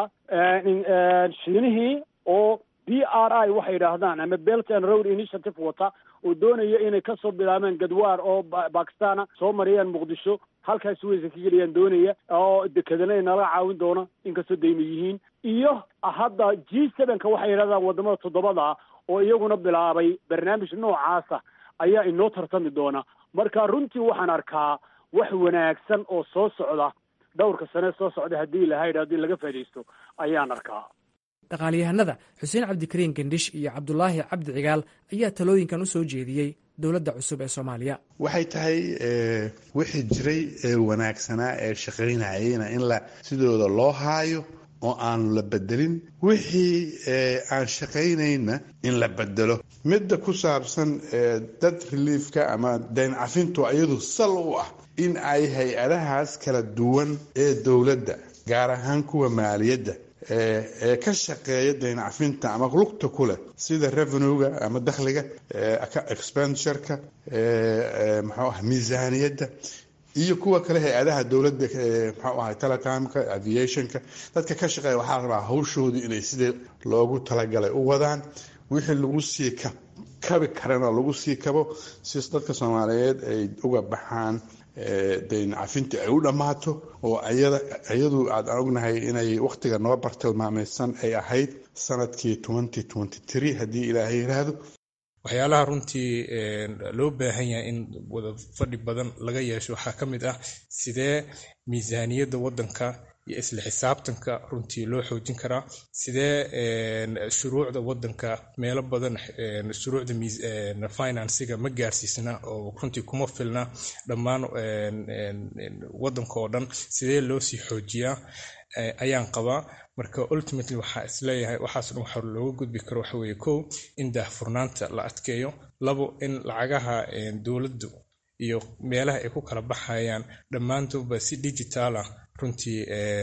shiinihii oo b r i waxay yidhaahdaan ama belt and road initiative wata oo doonaya inay kasoo bilaabeen gadwaar oo bakistana soo mariyaan muqdisho halkaas weysa ka geliyaan doonaya oo dekedana inala caawin doona inkastoo dayma yihiin iyo hadda g sevenka waxay yidhahdaan wadamada toddobada oo iyaguna bilaabay barnaamij noocaasa ayaa inoo tartami doona marka runtii waxaan arkaa wax wanaagsan oo soo socda dhowrka sane soo socda haddii ilahaydha haddii laga faa'idaysto ayaan arkaa
dhaqaalyahanada xuseen cabdikariin gendhish iyo cabdulaahi cabdi cigaal ayaa talooyinkan u soo jeediyey dowladda cusub ee soomaaliya
waxay tahay wixii jiray ee wanaagsanaa ee shaqaynayayna in la sidooda loo haayo oo aanu la bedelin wixii aan shaqaynayna in la bedelo midda ku saabsan dad reliefka ama dayn cafintu iyadu sal u ah in ay hay-adahaas kala duwan ee dowladda gaar ahaan kuwa maaliyadda ee ka shaqeeya dayn cafinta ama lugta ku leh sida revenuega ama dakhliga expenditureka muxuu ah miisaaniyadda iyo kuwa kale hay-adaha dowladda mxuu ahay telecomka aviationka dadka ka shaqeeya waxaa rabaa hawshoodu inay sidii loogu talagalay u wadaan wixii lagu sii kabi karana lagu sii kabo si dadka soomaaliyeed ay uga baxaan dayn cafinta ay u dhammaato oo iyadu aad ognahay inay wakhtiga noo bartilmaamaysan ay ahayd sanadkii haddii ilaahay yiraahdo
waxyaalaha runtii loo baahan yahay in wada fadhi badan laga yeesho waxaa ka mid ah sidee miisaaniyadda waddanka iyo isla xisaabtanka runtii loo xoojin karaa sidee shuruucda waddanka meelo badan shuruucda finansiga ma gaarsiisna oo runtii kuma filna dhammaan waddanka oo dhan sidee loo sii xoojiyaa ayaan qabaa marka ultimately waxaa isleeyahay waxaas dhan waxa looga gudbi karo waxa weeye kow in daahfurnaanta la adkeeyo labo in lacagaha dowladdu iyo meelaha ay ku kala baxayaan dhammaantoodba si digital ah runtii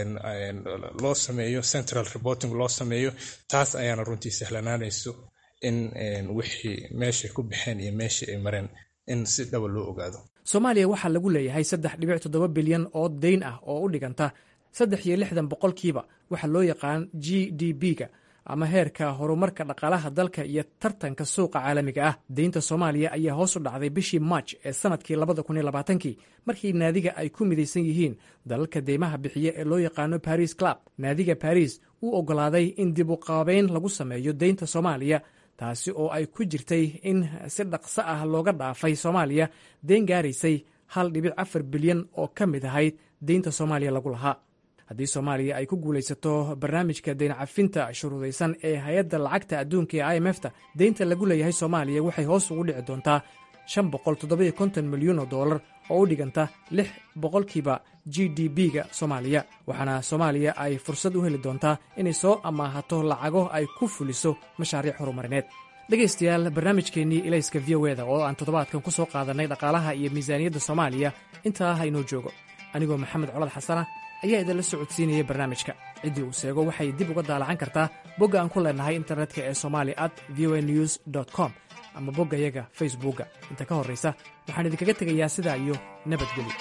loo sameeyo central reporting loo sameeyo taas ayaana runtii sahlanaanayso in wixii meeshay ku baxeen iyo meeshii ay mareen in si dhaba loo ogaado
soomaaliya waxaa lagu leeyahay saddex dhibic toddoba bilyan oo dayn ah oo u dhiganta saddex iyo lixdan boqolkiiba waxaa loo yaqaan g d b-ga ama heerka horumarka dhaqaalaha dalka iyo tartanka suuqa caalamiga ah deynta soomaaliya ayaa hoos u dhacday bishii maaj ee sanadkii labada kun iyo labaatankii markii naadiga ay ku midaysan yihiin dalalka deymaha bixiya ee loo yaqaano baris club naadiga baris uu oggolaaday in dib u qaabeyn lagu sameeyo deynta soomaaliya taasi oo ay ku jirtay in si dhaqso ah looga dhaafay soomaaliya deyn gaaraysay hal dhibic afar bilyan oo ka mid ahayd deynta soomaaliya lagu lahaa haddii soomaaliya ay ku guulaysato barnaamijka deyn cafinta shuruudaysan ee hay-adda lacagta adduunka ee i m f ta deynta lagu leeyahay soomaaliya waxay hoos ugu dhici doontaa shan boqol toddobiyo konton milyan oo dollar oo u dhiganta lix boqolkiiba g d b-ga soomaaliya waxaana soomaaliya ay fursad u heli doontaa inay soo amaahato lacago ay ku fuliso mashaariic horumarineed dhegaystayaal barnaamijkeennii ilayska v o eda oo aan toddobaadkan ku soo qaadannay dhaqaalaha iyo miisaaniyadda soomaaliya intaa ha inoo joogo anigoo maxamed colad xasana ayaa idinla socodsiinaya barnaamijka ciddii uu seego waxay dib uga daalacan kartaa bogga aan ku leenahay internetka ee somali at v o a news com ama boggayaga facebookga inta ka horraysa waxaan idinkaga tegayaa sidaa iyo nabadgelyo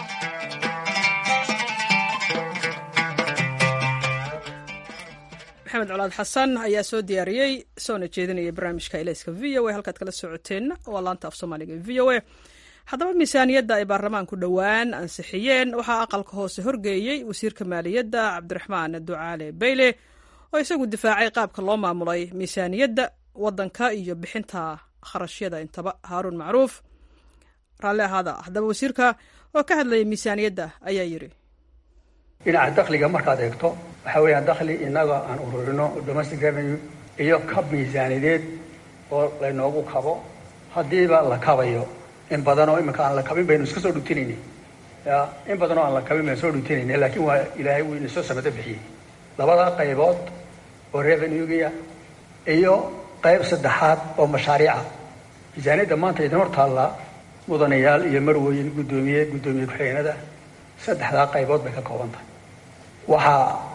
maxamed colaad xasan ayaa soo diyaariyey soona jeedinaya barnaamijka ilayska v o a halkaad kala socoteenna waa laanta af soomaaliga v o a haddaba miisaaniyadda ay baarlamaanku dhowaan ansixiyeen waxaa aqalka hoose horgeeyey wasiirka maaliyadda cabdiraxmaan ducaale bayle oo isagu difaacay qaabka loo maamulay miisaaniyadda waddanka iyo bixinta kharashyada intaba haaruun macruuf raalli ahaada haddaba wasiirka oo ka hadlayay miisaaniyadda ayaa yidhi
dhinaca dakhliga markaad eegto waxaa weeyaan dakhli innaga aan ururino domestic revenue iyo kab miisaaniyadeed oo laynoogu kabo haddiiba la kabayo in badanoo iminka aan la kabin baynu iska soo dhutinayna ya in badanoo aan la kabin baynu soo dhutinayna laakiin waa ilaahay wuu inasoo samado bixiyey labada qaybood oo revenuegia iyo qayb saddexaad oo mashaariica miisaaniyadda maanta idin hor taallaa mudanayaal iyo marwooyin guddoomiye guddoomiye ku-xigeenada saddexdaa qaybood bay ka kooban tahay waxa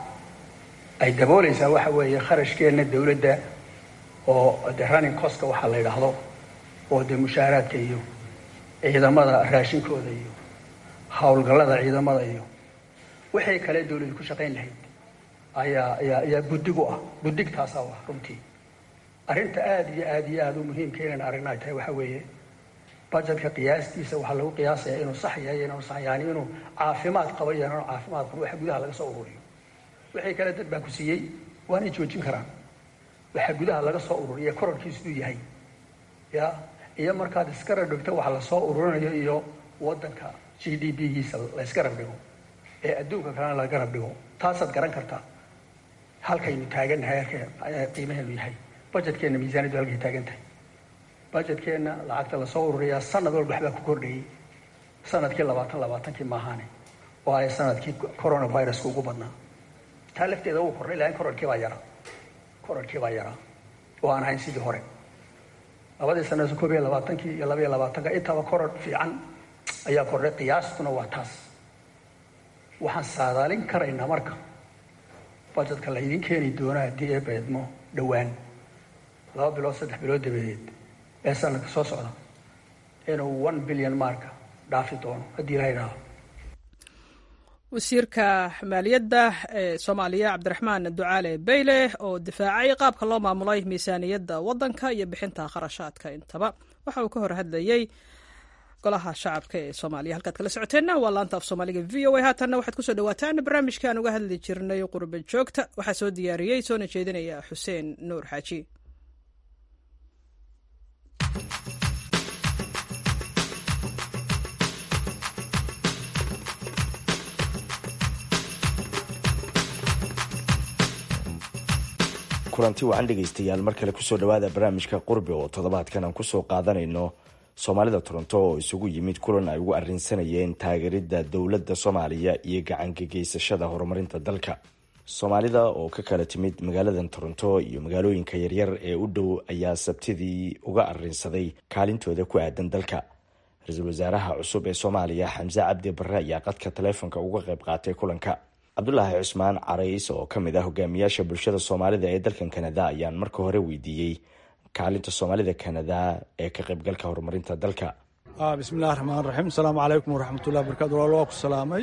ay daboolaysaa waxa weeye kharashkeenna dawladda oo de running coska waxaa la yidhaahdo oo dee mushaaraadka iyo ciidamada raashinkooda iyo howlgallada ciidamada iyo wixii kale dawladdu ku shaqayn lahayd ayaa ayaa ayaa buddig u ah buddigtaasaa u ah runtii arrinta aada iyo aada iyo aada u muhiimka inaan aragna ay tahay waxa weeye budgetka qiyaastiisa waxaa lagu qiyaasayaa inuu sax yahay inaanu sax yani inuu caafimaad qabo iyo inaanu caafimaad qabo waxa gudaha laga soo ururiyo wixii kale dad baa ku siiyey waanay joojin karaan waxa gudaha laga soo ururiya korarkiisu uu yahay ya iyo markaad iska rabdhigto waxa lasoo ururinayo iyo wadanka g d b giisa layska rabdhigo ee adduunka kalena laga rabdhigo taasaad garan kartaa halkaynu taagannahay halka qiimaheenu yahay budgetkeenna miisaaniyaddu halkay taagan tahay budgetkeenna lacagta lasoo ururiyaa sanad walba waxbaa ku kordhayay sanadkii labaatan labaatankii maahaane oo ay sanadkii coronaviruska ugu badnaa taa lafteeda wuu kordhay lakin korarkii baa yaraa korarkii baa yaraa oo aan ahayn sidii hore labadii sanada koob iyo labaatankii iyo labaiyo labaatanka intaba korar fiican ayaa kordhay qiyaastuna waa taas waxaan saadaalin karaynaa marka budgetka laydin keeni doona haddii ee beedmo dhowaan laba bilood saddex bilood dabadeed ee sanadka soo socda inuu one billion marka dhaafi doono haddii la yidhaaho
wasiirka maaliyadda ee soomaaliya cabdiraxmaan ducaale beyle oo difaacay qaabka loo maamulay miisaaniyadda waddanka iyo bixinta kharashaadka intaba waxa uu ka hor hadlayey golaha shacabka ee soomaaliya halkaad kala socoteenna waa laanta af soomaaliga v o a haatanna waxaad kusoo dhawaataan barnaamijka aan uga hadli jirnay qurba joogta waxaa soo diyaariyey soona jeedinaya xuseen nuur xaaji
kulanti wacan dhegaystayaal mar kale kusoo dhawaada barnaamijka qurbi oo toddobaadkan aan kusoo qaadanayno soomaalida toronto oo isugu yimid kulan ay ugu arrinsanayeen taageeridda dowladda soomaaliya iyo gacangageysashada horumarinta dalka soomaalida oo ka kala timid magaaladan toronto iyo magaalooyinka yaryar ee u dhow ayaa sabtidii uga arrinsaday kaalintooda ku aadan dalka ra-iisul wasaaraha cusub ee soomaaliya xamse cabdi barre ayaa qadka taleefonka uga qayb qaatay kulanka cabdulaahi cusmaan carays oo ka mid ah hogaamiyaasha bulshada soomaalida ee dalkan kanada ayaan marka hore weydiiyey kaalinta soomaalida kanada ee ka qaybgalka horumarinta dalka
bismillahi raxmaan raxiim asalaamu calaykum waraxmatullahi barkatu walaal waa ku salaamay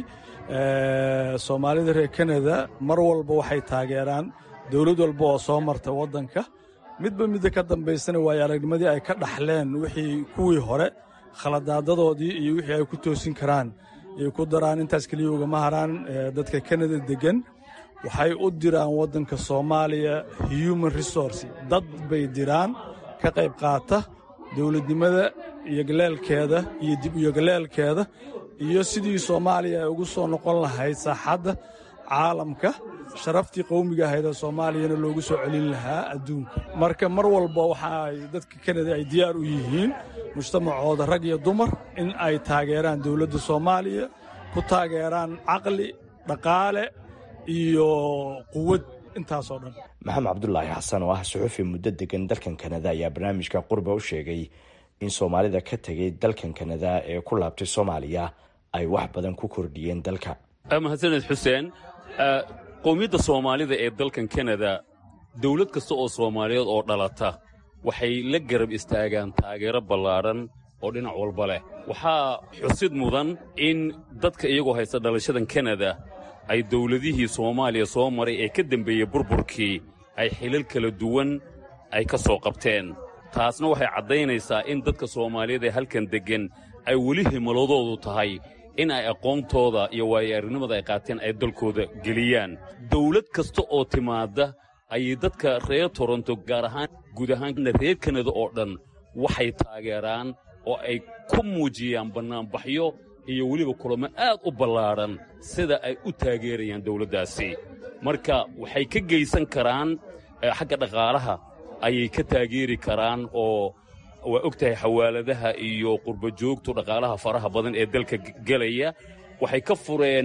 soomaalida reer kanada mar walba waxay taageeraan dowlad walba oo soo marta waddanka midba midda ka dambaysana waayo aragnimadii ay ka dhaxleen wixii kuwii hore khaladaadadoodii iyo wixii ay ku toosin karaan ay ku daraan intaas keliya ugama haraan dadka kanada deggan waxay u diraan waddanka soomaaliya human resource dad bay diraan ka qayb qaata dowladnimada iyo galeelkeeda iyo dib iyo galeelkeeda iyo sidii soomaaliya ay ugu soo noqon lahayd saaxadda caalamka sharaftii qowmiga ahayd ee soomaaliyana loogu soo celin lahaa adduunka marka mar walba waxa ay dadka kanada ay diyaar u yihiin mujtamacooda rag iyo dumar in ay taageeraan dowladda soomaaliya ku taageeraan caqli dhaqaale iyo quwad intaasoo dhan
maxamed cabdulaahi xasan oo ah suxufi muddo degan dalkan kanada ayaa barnaamijka qurba u sheegay in soomaalida ka tegay dalkan kanada ee ku laabtay soomaaliya ay wax badan ku kordhiyeen dalka
mahadsaned xuseen qowmiyadda soomaalida ee dalkan kanada dawlad kasta oo soomaaliyeed oo dhalata waxay la garab istaagaan taageero ballaadhan oo dhinac walba leh waxaa xusid mudan in dadka iyagoo haysta dhalashadan kanada ay dawladihii soomaaliya soo maray ee ka dembeeyey burburkii ay xilal kala duwan ay ka soo qabteen taasna waxay caddaynaysaa in dadka soomaaliyeed ee halkan deggan ay weli himaladoodu tahay in ay aqoontooda iyo waayo-arrinimada ay qaateen ay dalkooda geliyaan dawlad kasta oo timaadda ayay dadka reer toronto gaar ahaan guud ahaanna reer kanada oo dhan waxay taageeraan oo ay ku muujiyaan bannaanbaxyo iyo weliba kulamo aad u ballaadhan sida ay u taageerayaan dawladdaasi marka waxay ka geysan karaan xagga dhaqaalaha ayay ka taageeri karaan oo waa og tahay xawaaladaha iyo qurbajoogtu dhaqaalaha faraha badan ee dalka gelaya waxay ka fureen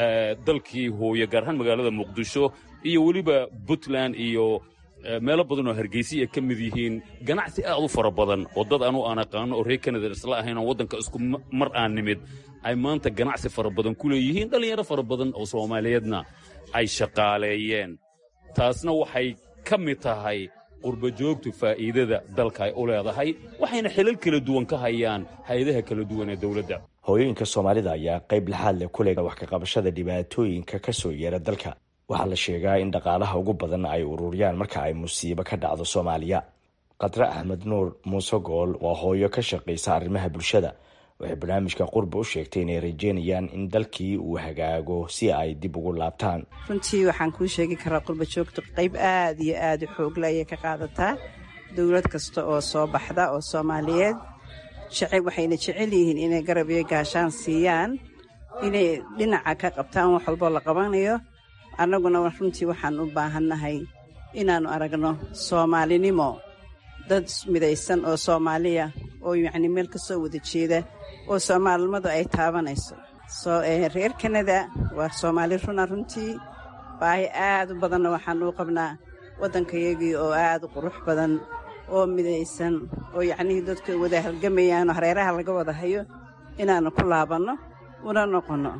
dalkii hooye gaar ahaan magaalada muqdisho iyo weliba puntland iyo meelo badan oo hargeysa ay ka mid yihiin ganacsi aad u fara badan oo dad anuu aan aqaano oo reer kanada isla ahayn oo waddanka isku mar aan nimid ay maanta ganacsi fara badan ku leeyihiin dhallinyaro fara badan oo soomaaliyeedna ay shaqaaleeyeen taasna waxay ka mid tahay qurbajoogtu faa'iidada dalka ay u leedahay waxayna xilal kala duwan ka hayaan hay-adaha kala duwan ee dawladda
hooyooyinka soomaalida ayaa qayb laxaad leh ku lega wax ka qabashada dhibaatooyinka ka soo yeera dalka waxaa la sheegaa in dhaqaalaha ugu badan ay ururiyaan marka ay musiibo ka dhacdo soomaaliya khadre axmed nuur muuse gool waa hooyo ka shaqaysa arrimaha bulshada waxay barnaamijka qurba u sheegtay inay rajeynayaan in dalkii uu hagaago si ay dib ugu laabtaan
runtii waxaan kuu sheegi karaa qurba joogtu qayb aad iyo aad u xoogle ayay ka qaadataa dowlad kasta oo soo baxda oo soomaaliyeed waxayna jecel yihiin inay garab iyo gaashaan siiyaan inay dhinaca ka qabtaan wax walboo la qabanayo annaguna runtii waxaan u baahannahay inaannu aragno soomaalinimo dad midaysan oo soomaaliya oo yacni meel ka soo wada jeeda oo soomaalinimadu ay taabanayso reer kanada waa soomaali runa runtii baahi aad u badanna waxaan uu qabnaa waddankayagii oo aad u qurux badan oo midaysan oo yacnihii dadka wada halgamayaanoo hareeraha laga wada hayo inaannu ku laabanno una noqonno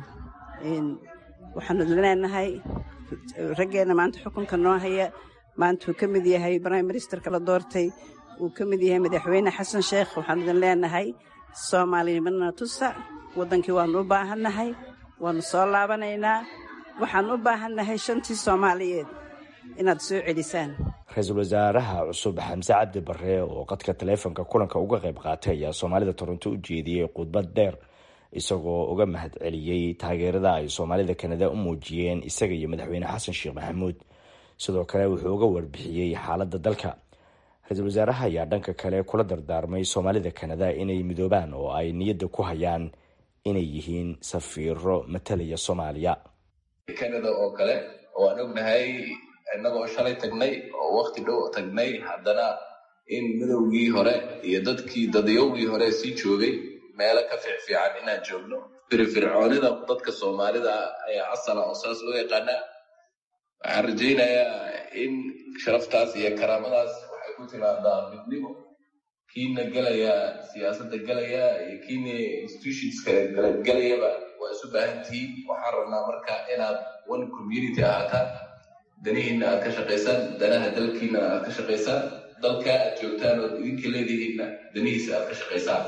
waxaanu leenahay raggeenna maanta xukunka noo haya maanta uu ka mid yahay brime ministerka la doortay uu ka mid yahay madaxweyne xasan sheekh waxaanu idin leenahay soomaalinimana tusa waddankii waannu u baahannahay waannu soo laabanaynaa waxaan u baahannahay shantii soomaaliyeed inaad soo celisaan
ra-iisul wasaaraha cusub xamse cabdi barre oo qadka taleefonka kulanka uga qayb qaatay ayaa soomaalida toronto u jeediyey khudbad dheer isagoo uga mahad celiyey taageerada ay soomaalida kanada u muujiyeen isaga iyo madaxweyne xasan sheekh maxamuud sidoo kale wuxuu uga warbixiyey xaaladda dalka ra-iisul wasaaraha ayaa dhanka kale kula dardaarmay soomaalida kanada inay midoobaan oo ay niyadda ku hayaan inay yihiin safiiro matalaya soomaaliya
kanada oo kale oo aan ognahay innagoo shalay tagnay oo wakti dhow tagnay haddana in midowgii hore iyo dadkii dadyowgii hore sii joogay meelo ka fiicfiican inaan joogno firfircoonida dadka soomaalida ayaa asala oo saas loo yaqaanaa waxaan rajaynayaa in sharaftaas iyo karaamadaas waxay ku timaadaa midnimo kiina gelaya siyaasadda gelaya iyo kiina institutionska gelayaba waa isu baahan tihiin waxaan rabnaa marka inaad one community ahaataan danihiinna aad ka shaqaysaan danaha dalkiinna aad ka shaqaysaan dalka aad joogtaan ood idinka leedihiinna danihiisa aad ka shaqaysaan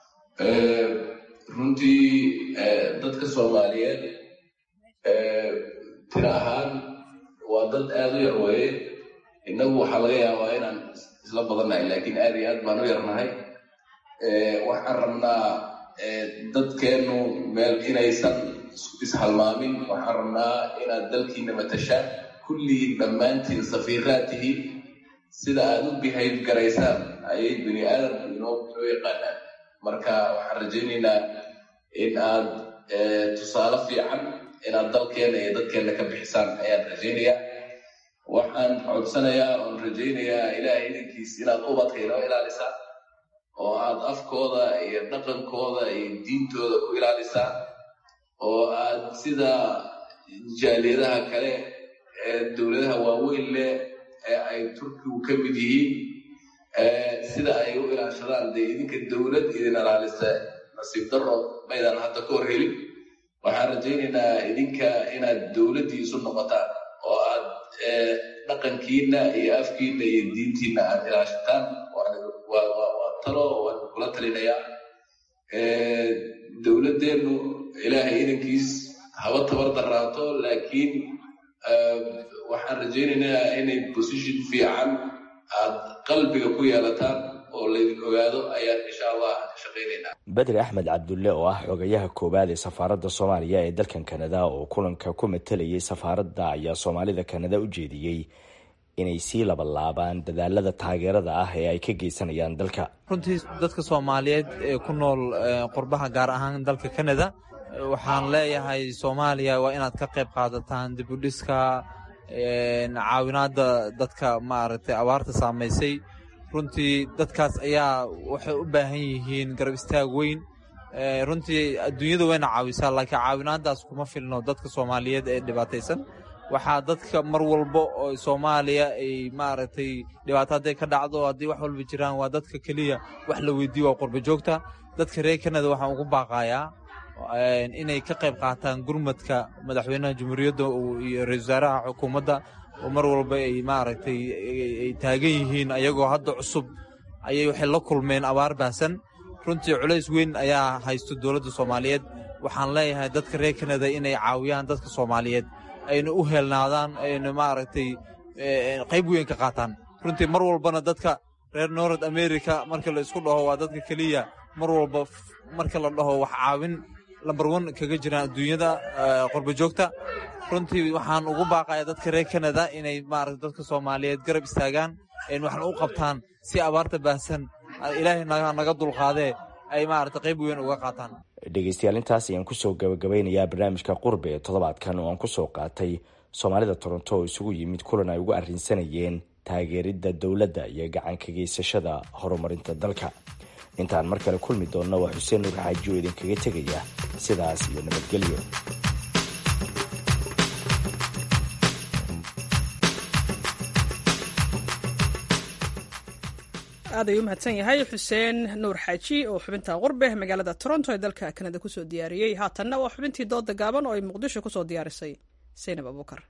runtii dadka soomaaliyeed tiro ahaan waa dad aada u yar weeye innagu waxaa laga yaabaa inaan isla badannahay laakiin aad iyo aad baan u yarnahay waxaan rabnaa dadkeennu meel inaysan ishalmaamin waxaan rabnaa inaad dalkiina matashaan kulligiin dhammaantiin safiiraad tihiin sida aad u behayb garaysaan ayay bini aadamku inoo inoo yaqaanaan marka waxaan rajaynaynaa in aad tusaale fiican inaad dalkeena iyo dadkeenna ka bixisaan ayaan rajaynayaa waxaan codsanayaa oon rajaynayaa ilaahay idankiis inaad ubadka inoo ilaalisaan oo aad afkooda iyo dhaqankooda iyo diintooda ku ilaalisaan oo aad sida jaaliyadaha kale ee dowladaha waaweyn leh ee ay turkigu ka mid yihiin sida ay u ilaashadaan dee idinka dowlad idin ilaalisa nasiib daro maydaan hadda ka hor helin waxaan rajaynaynaa idinka inaad dowladdii isu noqotaan oo aad dhaqankiina iyo afkiina iyo diintiina aad ilaashataan waa talo waan kula talinayaa dowladdeennu ilaahay idankiis haba tabar daraato laakiin waxaan rajaynaynaa inay position fiican aad qalbiga ku yeelataan oo laydin ogaado ayaan insha allah ka shaqaynaynaa
bedri axmed cabdulle oo ah xogayaha koowaad ee safaaradda soomaaliya ee dalkan kanada oo kulanka ku matalayay safaaradda ayaa soomaalida kanada u jeediyey inay sii labalaabaan dadaalada taageerada ah ee ay ka geysanayaan dalka
runtii dadka soomaaliyeed ee ku nool qurbaha gaar ahaan dalka kanada waxaan leeyahay soomaaliya waa inaad ka qayb qaadataan dibudhiska caawinaadda dadka maaragtay abaarta saamaysay runtii dadkaas ayaa waxay u baahan yihiin garab istaag weyn runtii adduunyada wayna caawisaa laakiin caawinaadaas kuma filno dadka soomaaliyeed ee dhibaataysan waxaa dadka mar walba oo soomaaliya ay maaragtay dhibaato hadday ka dhacdo haddii wax walba jiraan waa dadka keliya wax la weydiiyo waa qurba joogta dadka reer kanada waxaan ugu baaqayaa inay ka qayb qaataan gurmadka madaxweynaha jamhuuriyadda iyo ra-isul wasaaraha xukuumadda oo mar walba ay maaragtay ay taagan yihiin ayagoo hadda cusub ayay waxay la kulmeen abaar baahsan runtii culays weyn ayaa haysto dowladda soomaaliyeed waxaan leeyahay dadka reer kanada inay caawiyaan dadka soomaaliyeed ayna u heelnaadaan ayna maaragtay qayb weyn ka qaataan runtii mar walbana dadka reer north america marka la isku dhaho waa dadka keliya mar walba marka la dhaho wax caawin lambar wan kaga jiraan adduunyada qurba joogta runtii waxaan ugu baaqaya dadka reer kanada inay maarata dadka soomaaliyeed garab istaagaan n waxna u qabtaan si abaarta baahsan ilaahay naga dulqaadee ay maarata qayb weyn uga qaataan
dhegeystayaal intaas ayaan kusoo gabagabeynayaa barnaamijka qurbe ee toddobaadkan oo aan kusoo qaatay soomaalida toronto oo isugu yimid kulan ay ugu arrinsanayeen taageeridda dowladda iyo gacan ka geysashada horumarinta dalka intaan mar kale kulmi doonna waa xuseen nuur xaaji oo idinkaga tegaya sidaas iyo nabadgelyo
aad ayuu mahadsan yahay xuseen nuur xaaji oo xubinta qurbe magaalada toronto ee dalka kanada kusoo diyaariyey haatanna waa xubintii dooda gaaban oo ay muqdisho kusoo diyaarisay saynab abuukar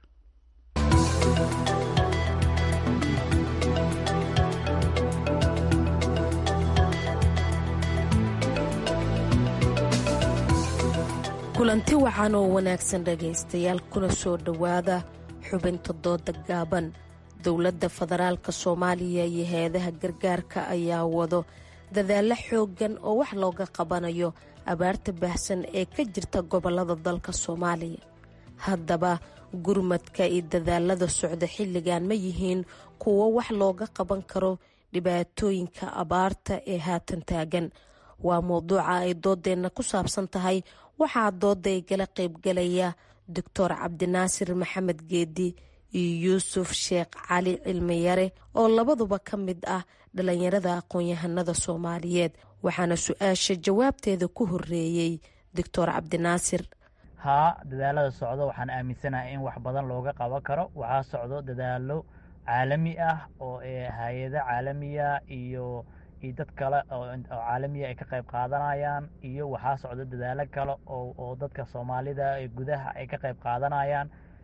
kulanti wacan oo wanaagsan dhegaystayaal kuna soo dhowaada xubinta dooda gaaban dowladda federaalka soomaaliya iyo hay-adaha gargaarka ayaa wado dadaalo xooggan oo wax looga qabanayo abaarta baahsan ee ka jirta gobolada dalka soomaaliya haddaba gurmadka iyo dadaalada socda xilligan ma yihiin kuwo wax looga qaban karo dhibaatooyinka abaarta ee haatan taagan waa mowduuca ay doodeenna ku saabsan tahay waxaa dooda ay gala qaybgalaya doctor cabdinaasir maxamed geedi iyo yuusuf sheekh cali cilmiyare oo labaduba ka mid ah dhalinyarada aqoon-yahanada soomaaliyeed waxaana su-aasha jawaabteeda ku horeeyey doctor cabdinaasir
haa dadaalada socdo waxaan aaminsanahay in wax badan looga qaban karo waxaa socdo dadaalo caalami ah oo hay-ado caalamiya iyo iyo dad kale oo caalamiya ay ka qayb qaadanayaan iyo waxaa socdo dadaalo kale oo dadka soomaalida ee gudaha ay ka qayb qaadanayaan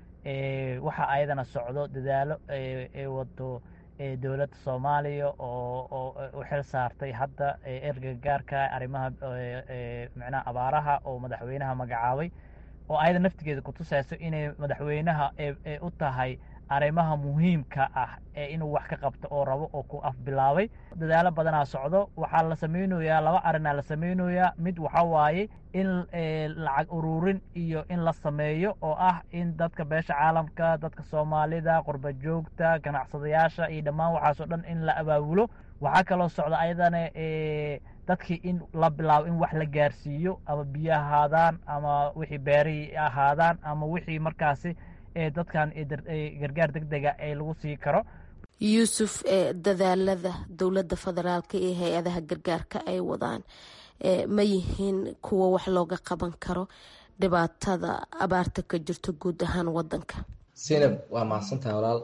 waxaa ayadana socdo dadaalo ay wado dowladda soomaaliya oo u xil saartay hadda ergagaarka arrimaha micnaha abaaraha oo madaxweynaha magacaabay oo ayada naftigeeda kutusayso inay madaxweynaha ee u tahay arrimaha muhiimka ah ee inuu wax ka qabto oo rabo oo ku afbilaabay dadaalo badanaa socdo waxaa la samaynayaa laba arrinaa la samaynayaa mid waxa waaye in lacag ururin iyo in la sameeyo oo ah in dadka beesha caalamka dadka soomaalida qurba joogta ganacsadayaasha iyo dhammaan waxaasoo dhan in la abaabulo waxaa kaloo socda ayadana dadkii in la bilaabo in wax la gaarsiiyo ama biyo ahaadaan ama wixii beerihii ahaadaan ama wixii markaasi dadkan gargaar deg dega ee lagu sii karo
yuusuf dadaalada dowladda federaalka iyo hay-adaha gargaarka ay wadaan ma yihiin kuwo wax looga qaban karo dhibaatada abaarta ka jirto guud ahaan wadanka
sinab waa mahadsantahay walaal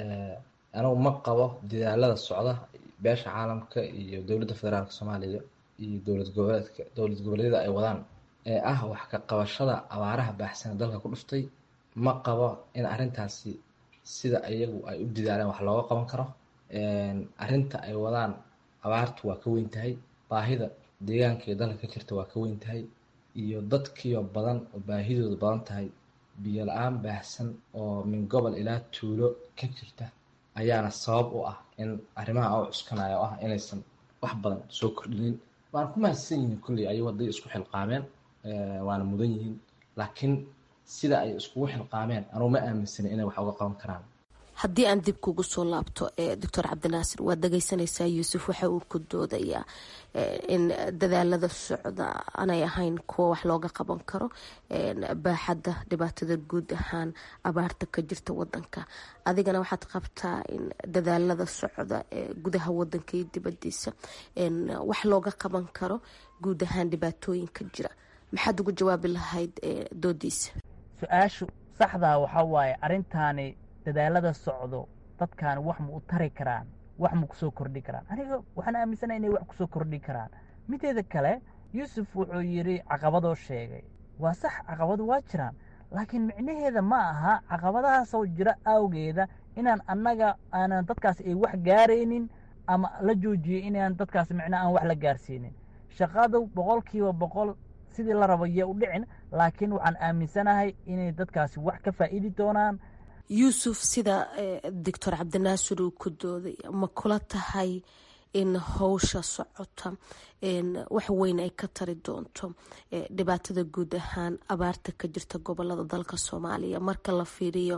anigu ma qabo dadaalada socda beesha caalamka iyo dowladda federaalka soomaaliya iyo dowlad goboleedka dowlad goboleedyada ay wadaan ee ah wax ka qabashada abaaraha baaxsana dalka ku dhuftay ma qabo in arrintaasi sida iyagu ay u dadaaleen wax looga qaban karo arrinta ay wadaan abaartu waa ka weyn tahay baahida deegaanka iyo dalka ka jirta waa ka weyn tahay iyo dadkiioo badan oo baahidooda badan tahay biyo la-aan baahsan oo min gobol ilaa tuulo ka jirta ayaana sabab u ah in arrimaha u cuskanaya oo ah inaysan wax badan soo kordhinin waana ku mahadsan yihiin kulley ayagu hadday isku xilqaameen waana mudan yihiin laakiin sida ay iskugu xilqaameen anugu ma aaminsani inay wax uga qaban karaan
haddii aan dib kugu soo laabto doctor cabdinaasir waad dhageysanaysaa yuusuf waxa uu ku doodayaa in dadaalada socda aanay ahayn kuwa wax looga qaban karo baaxadda dhibaatada guud ahaan abaarta ka jirta wadanka adigana waxaad qabtaa in dadaalada socda ee gudaha wadanka iyo dibadiisa wax looga qaban karo guud ahaan dhibaatooyinka jira maxaad ugu jawaabi lahayd doodiisa
su-aashu saxdaa waxaa waaye arrintaani dadaalada socdo dadkaani wax ma u tari karaan wax ma kusoo kordhi karaan aniga waxaan aaminsanaha inay wax kusoo kordhi karaan mideeda kale yuusuf wuxuu yidhi caqabadoo sheegay waa sax caqabado waa jiraan laakiin micnaheeda ma aha caqabadahaasoo jira awgeeda inaan annaga aanan dadkaas ay wax gaaraynin ama la joojiyey inaan dadkaas micnaa aan wax la gaarsiinin shaqadu boqolkiiba boqol sidii la rabo iyo u dhicin laakiin waxaan aaminsanahay inay dadkaasi wax ka faa'iidi doonaan
yuusuf sida doctor cabdinaasir uu ku dooday ma kula tahay in howsha socota wax weyn ay ka tari doonto dhibaatada guud ahaan abaarta ka jirta gobolada dalka soomaaliya marka la fiiriyo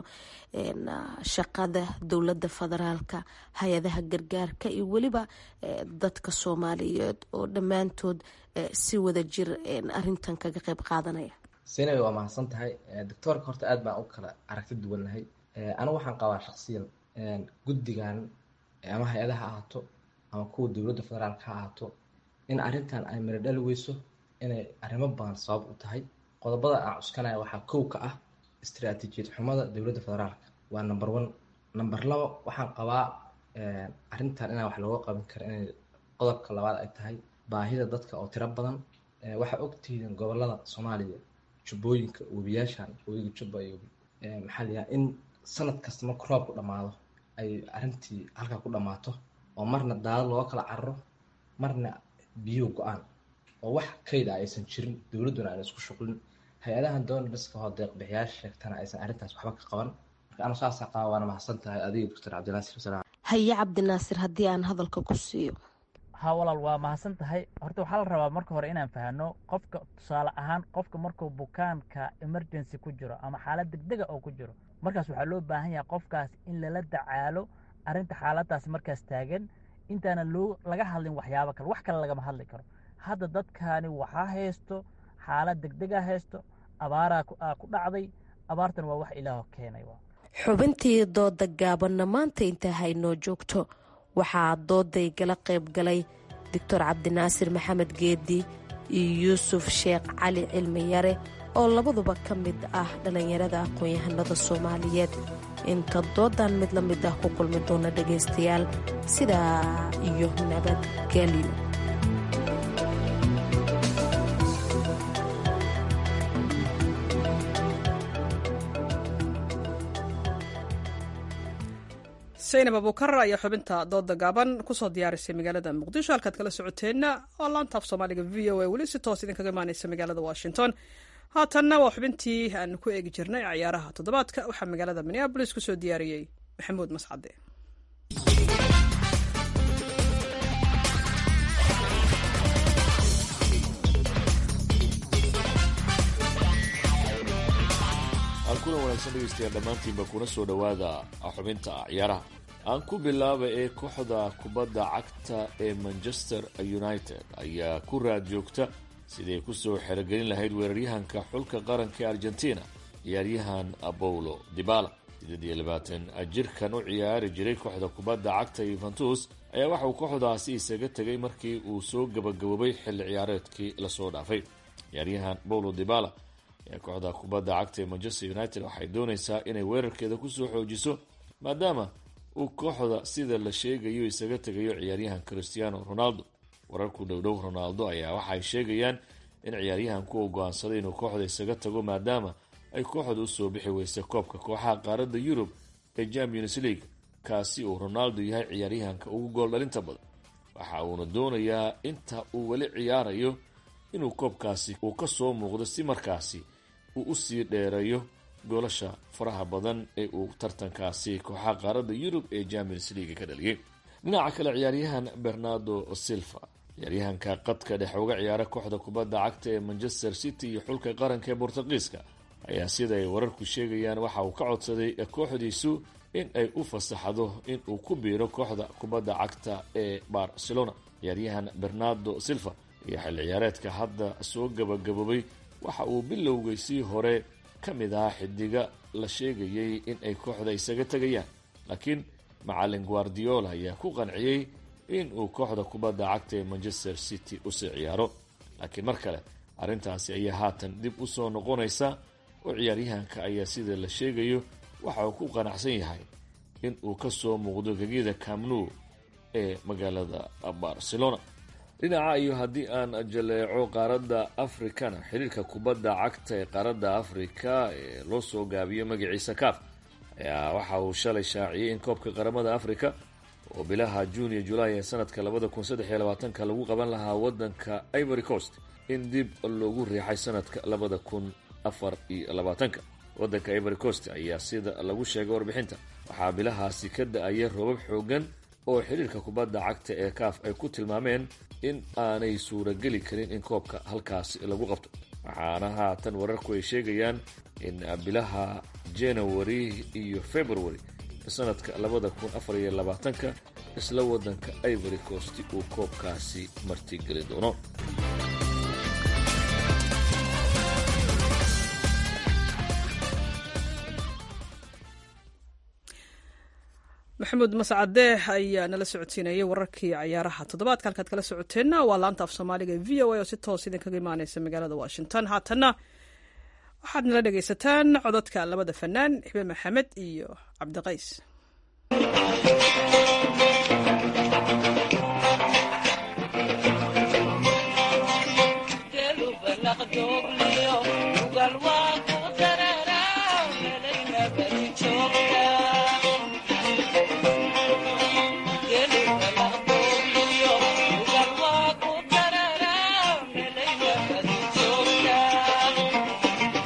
shaqada dowladda federaalka hay-adaha gargaarka iyo weliba dadka soomaaliyeed oo dhammaantood si wada jir arintan kaga qeyb qaadanaya
sinay waa mahadsan tahay doctoorka horta aad baan u kala aragti duwannahay anigu waxaan qabaa shaksiyan guddigan ama hay-adaha ahaato ama kuwa dowladda federaalka ha ahaato in arrintan ay miro dhali weyso inay arrimo badan sabab u tahay qodobada aan cuskanaya waxaa kow ka ah istaraatiijiyad xumada dowladda federaalka waa number one number labo waxaan qabaa arrintan inaan wax looga qaban kara inay qodobka labaad ay tahay baahida dadka oo tiro badan waxaa ogtihiin gobolada soomaaliya jubbooyinka webiyaashan webiga jubba iyo maxaa la yidhaha in sanad kasta marku roobku dhammaado ay arrintii halkaa ku dhammaato oo marna daadad looga kala cararo marna biyuhu go-aan oo wax kayd ah aysan jirin dowladduna aan isku shuqlin hay-adahan doonarska oo deeqbixiyaasha sheegtana aysan arrintaas waxba ka qaban marka anu saasa qaba waana mahadsan tahay adiga doctor cabdinaasir wasalaam
haye cabdinaasir haddii aan hadalka ku siiyo
ha walaal waa mahadsan tahay horta waxaa la rabaa marka hore inaan fahano qofka tusaale ahaan qofka markuu bukaanka emergency ku jiro ama xaalad degdega oo ku jiro markaas waxaa loo baahan yahay qofkaas in lala dacaalo arrinta xaaladaas markaas taagan intaana loo laga hadlin waxyaabo kale wax kale lagama hadli karo hadda dadkaani waxaa haysto xaalad degdega haysto abaaraa ku dhacday abaartan waa wax ilaah keenay
xubintii dooda gaabanna maanta intaa haynoo joogto waxaa dooday gala qayb galay doctor cabdinaasir maxamed geedi iyo yuusuf sheekh cali cilmi yare oo labaduba ka mid ah dhallinyarada aqoon-yahanada soomaaliyeed inta doodan mid la mid ah ku kulmi doona dhagaystayaal sidaa iyo nabadgelyo
saynab abuukar ayaa xubinta dooda gaaban kusoo diyaarisay magaalada muqdisho halkaad kala socoteenna waa laantaaf soomaaliga v o a weli si toos idinkaga imaaneysa magaalada washington haatanna waa xubintii aan ku eegi jirnay ciyaaraha toddobaadka waxaa magaalada minneabolis kusoo diyaariyey maxamuud mascade
kulan wanaagsan dhegeystayaal dhammaantiinba kuna soo dhowaada xubinta ciyaaraha aan ku bilaaba ee kooxda kubadda cagta ee manchester united ayaa ku raad joogta siday kusoo xerogelin lahayd weeraryahanka xulka qaranka ee argentina ciyaaryahan apolo dibala sideed iyo labaatan jirkan u ciyaari jiray kooxda kubadda cagta yuventus ayaa waxauu kooxdaasi isaga tegay markii uu soo gabagaboobay xilli ciyaareedkii lasoo dhaafay ciyaaryahan paulo dibala ee kooxda kubadda cagta ee manchester united waxay doonaysaa inay weerarkeeda kusoo xoojiso maadaama uu kooxda sida la sheegayo isaga tegayo ciyaaryahan christiano ronaldo wararku dhowdhow ronaldo ayaa waxay sheegayaan in ciyaaryahanku uu go-aansaday inuu kooxda isaga tago maadaama ay kooxda usoo bixi weysay koobka kooxaha qaaradda yurub ee champions league kaasi uu ronaldo yahay ciyaaryahanka ugu gool dhalinta badan waxa uuna doonayaa inta uu weli ciyaarayo inuu koobkaasi uu ka soo muuqdo si markaasi uu usii dheereeyo goolasha faraha badan ee uu tartankaasi kooxaha qaaradda yurub ee champions league ka dhaliyay dhinaca kale ciyaaryahan bernardo silva ciyaaryahanka qadka dhex uga ciyaara kooxda kubadda cagta ee manchester city iyo xulka qaranka ee bortuqiiska ayaa sida ay wararku sheegayaan waxa uu ka codsaday kooxdiisu in ay u fasaxdo in uu ku biiro kooxda kubadda cagta ee barcelona ciyaaryahan bernardo silva iyo xilli ciyaareedka hadda soo gabagaboobay waxa uu bilowgaysii hore ka mid ahaa xidiga la sheegayay in ay kooxda isaga tegayaan laakiin macalin guardiola ayaa ku qanciyey in uu kooxda kubadda cagta ee manchester city usii ciyaaro laakiin mar kale arrintaasi ayaa haatan dib u soo noqonaysa oo ciyaaryahanka ayaa sida la sheegayo waxa uu ku qanacsan yahay in uu ka soo muuqdo gegida camnu ee magaalada barcelona dhinaca iyo haddii aan jaleeco qaaradda afrikana xiriirka kubadda cagta ee qaaradda afrika ee loo soo gaabiyo magaciisa kaaf ayaa waxa uu shalay shaaciyey in koobka qaramada afrika oo bilaha juun iyo julaay ee sanadka labada kun saddex iyo labaatanka lagu qaban lahaa wadanka ivory coast in dib loogu riixay sanadka labada kun afar iyo labaatanka wadanka ivory coast ayaa sida lagu sheegay warbixinta waxaa bilahaasi ka da-aya roobab xoogan oo xiriirka kubadda cagta ee kaaf ay ku tilmaameen in aanay suurageli karin in koobka halkaasi lagu qabto waxaana haatan wararku ay sheegayaan in bilaha january iyo february sanadka labada kun afar iyo labaatanka isla wadanka ivory coast uu koobkaasi martigeli doono
maxamuud mascade ayaa nala socodsiinayay wararkii cayaaraha toddobaadka halkaad kala socoteenna waa laanta af soomaaliga v o a oo si toos idinkaga imaaneysa magaalada washington haatanna waxaad nala dhegaysataan cododka labada fanaan xibe maxamed iyo cabdiqays
Thank you.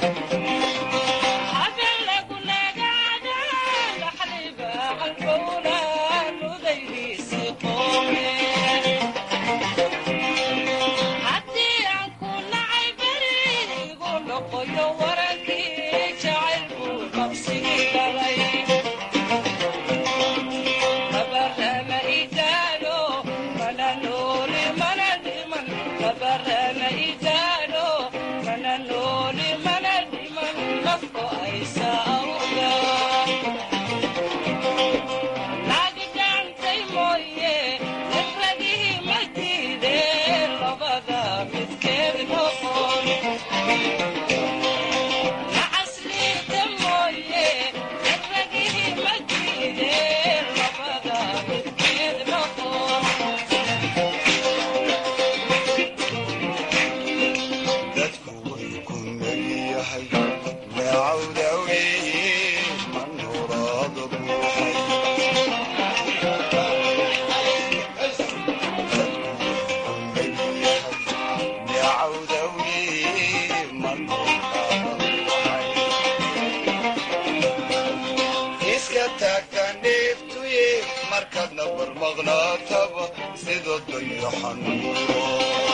nuuro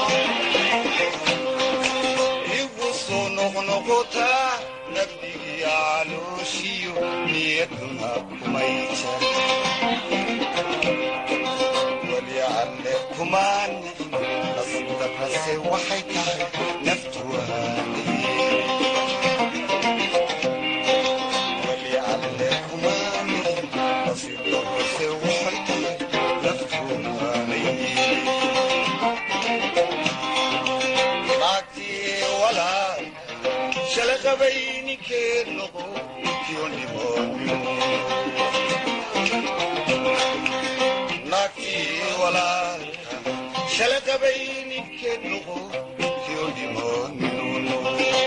igu soo noqnoqotaa nabdigiya calooshiyo niyaduna kumay jar weli alle kumaan nasdarase waxay tahay naftu waaniye weli alle kumaan nasdarase waxay tahay naftu waaniye naagtii walaal shala qabayninkeed noqo kiyondhimoonyo naagtii walaalka shala qabayninkeed noqo kiyondhimoonyo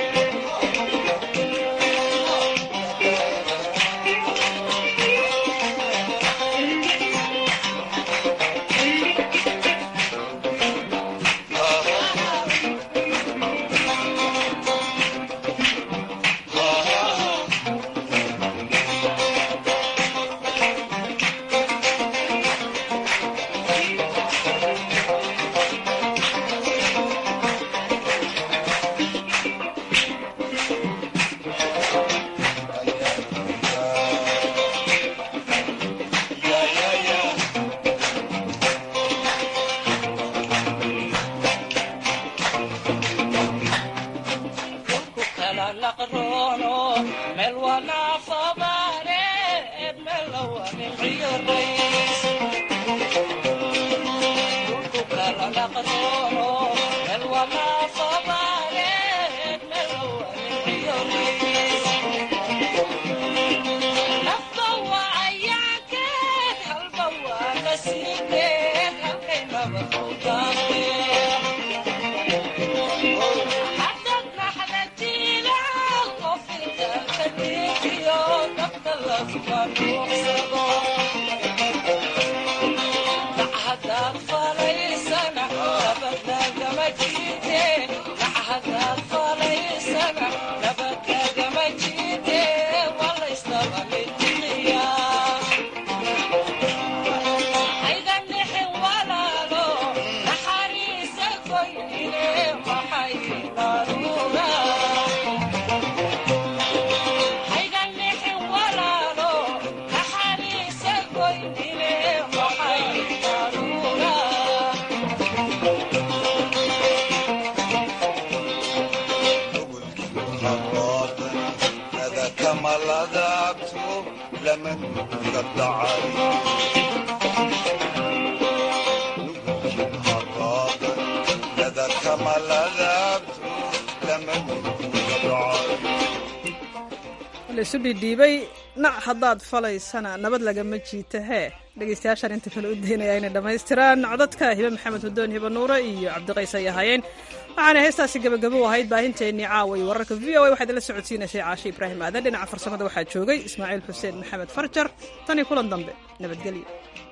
laisu dhidhiibay nac haddaad falaysana nabad lagama jiita hee dhegaystayaashaan inta kale u daynaya inay dhammaystiraan codadka hibe maxamed hudoon hibe nuure iyo cabdiqays ay ahaayeen waxaana heestaasi gabagabo u ahayd baahinteennii caawa iyo wararka v o a waxaad ila socodsiinashay caashe ibraahim aadan dhinaca farsamada waxaa joogay ismaaciil xuseen maxamed farjar tan iyo kulan dambe nabadgelyo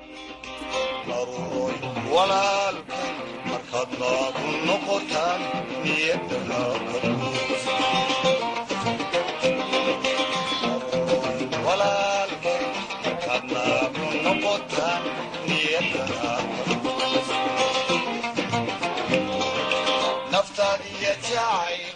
walaalkan markaad naabu noqotaan niyadana walaalkan markaad naabu noqotaan niyadana naftaadiya jacay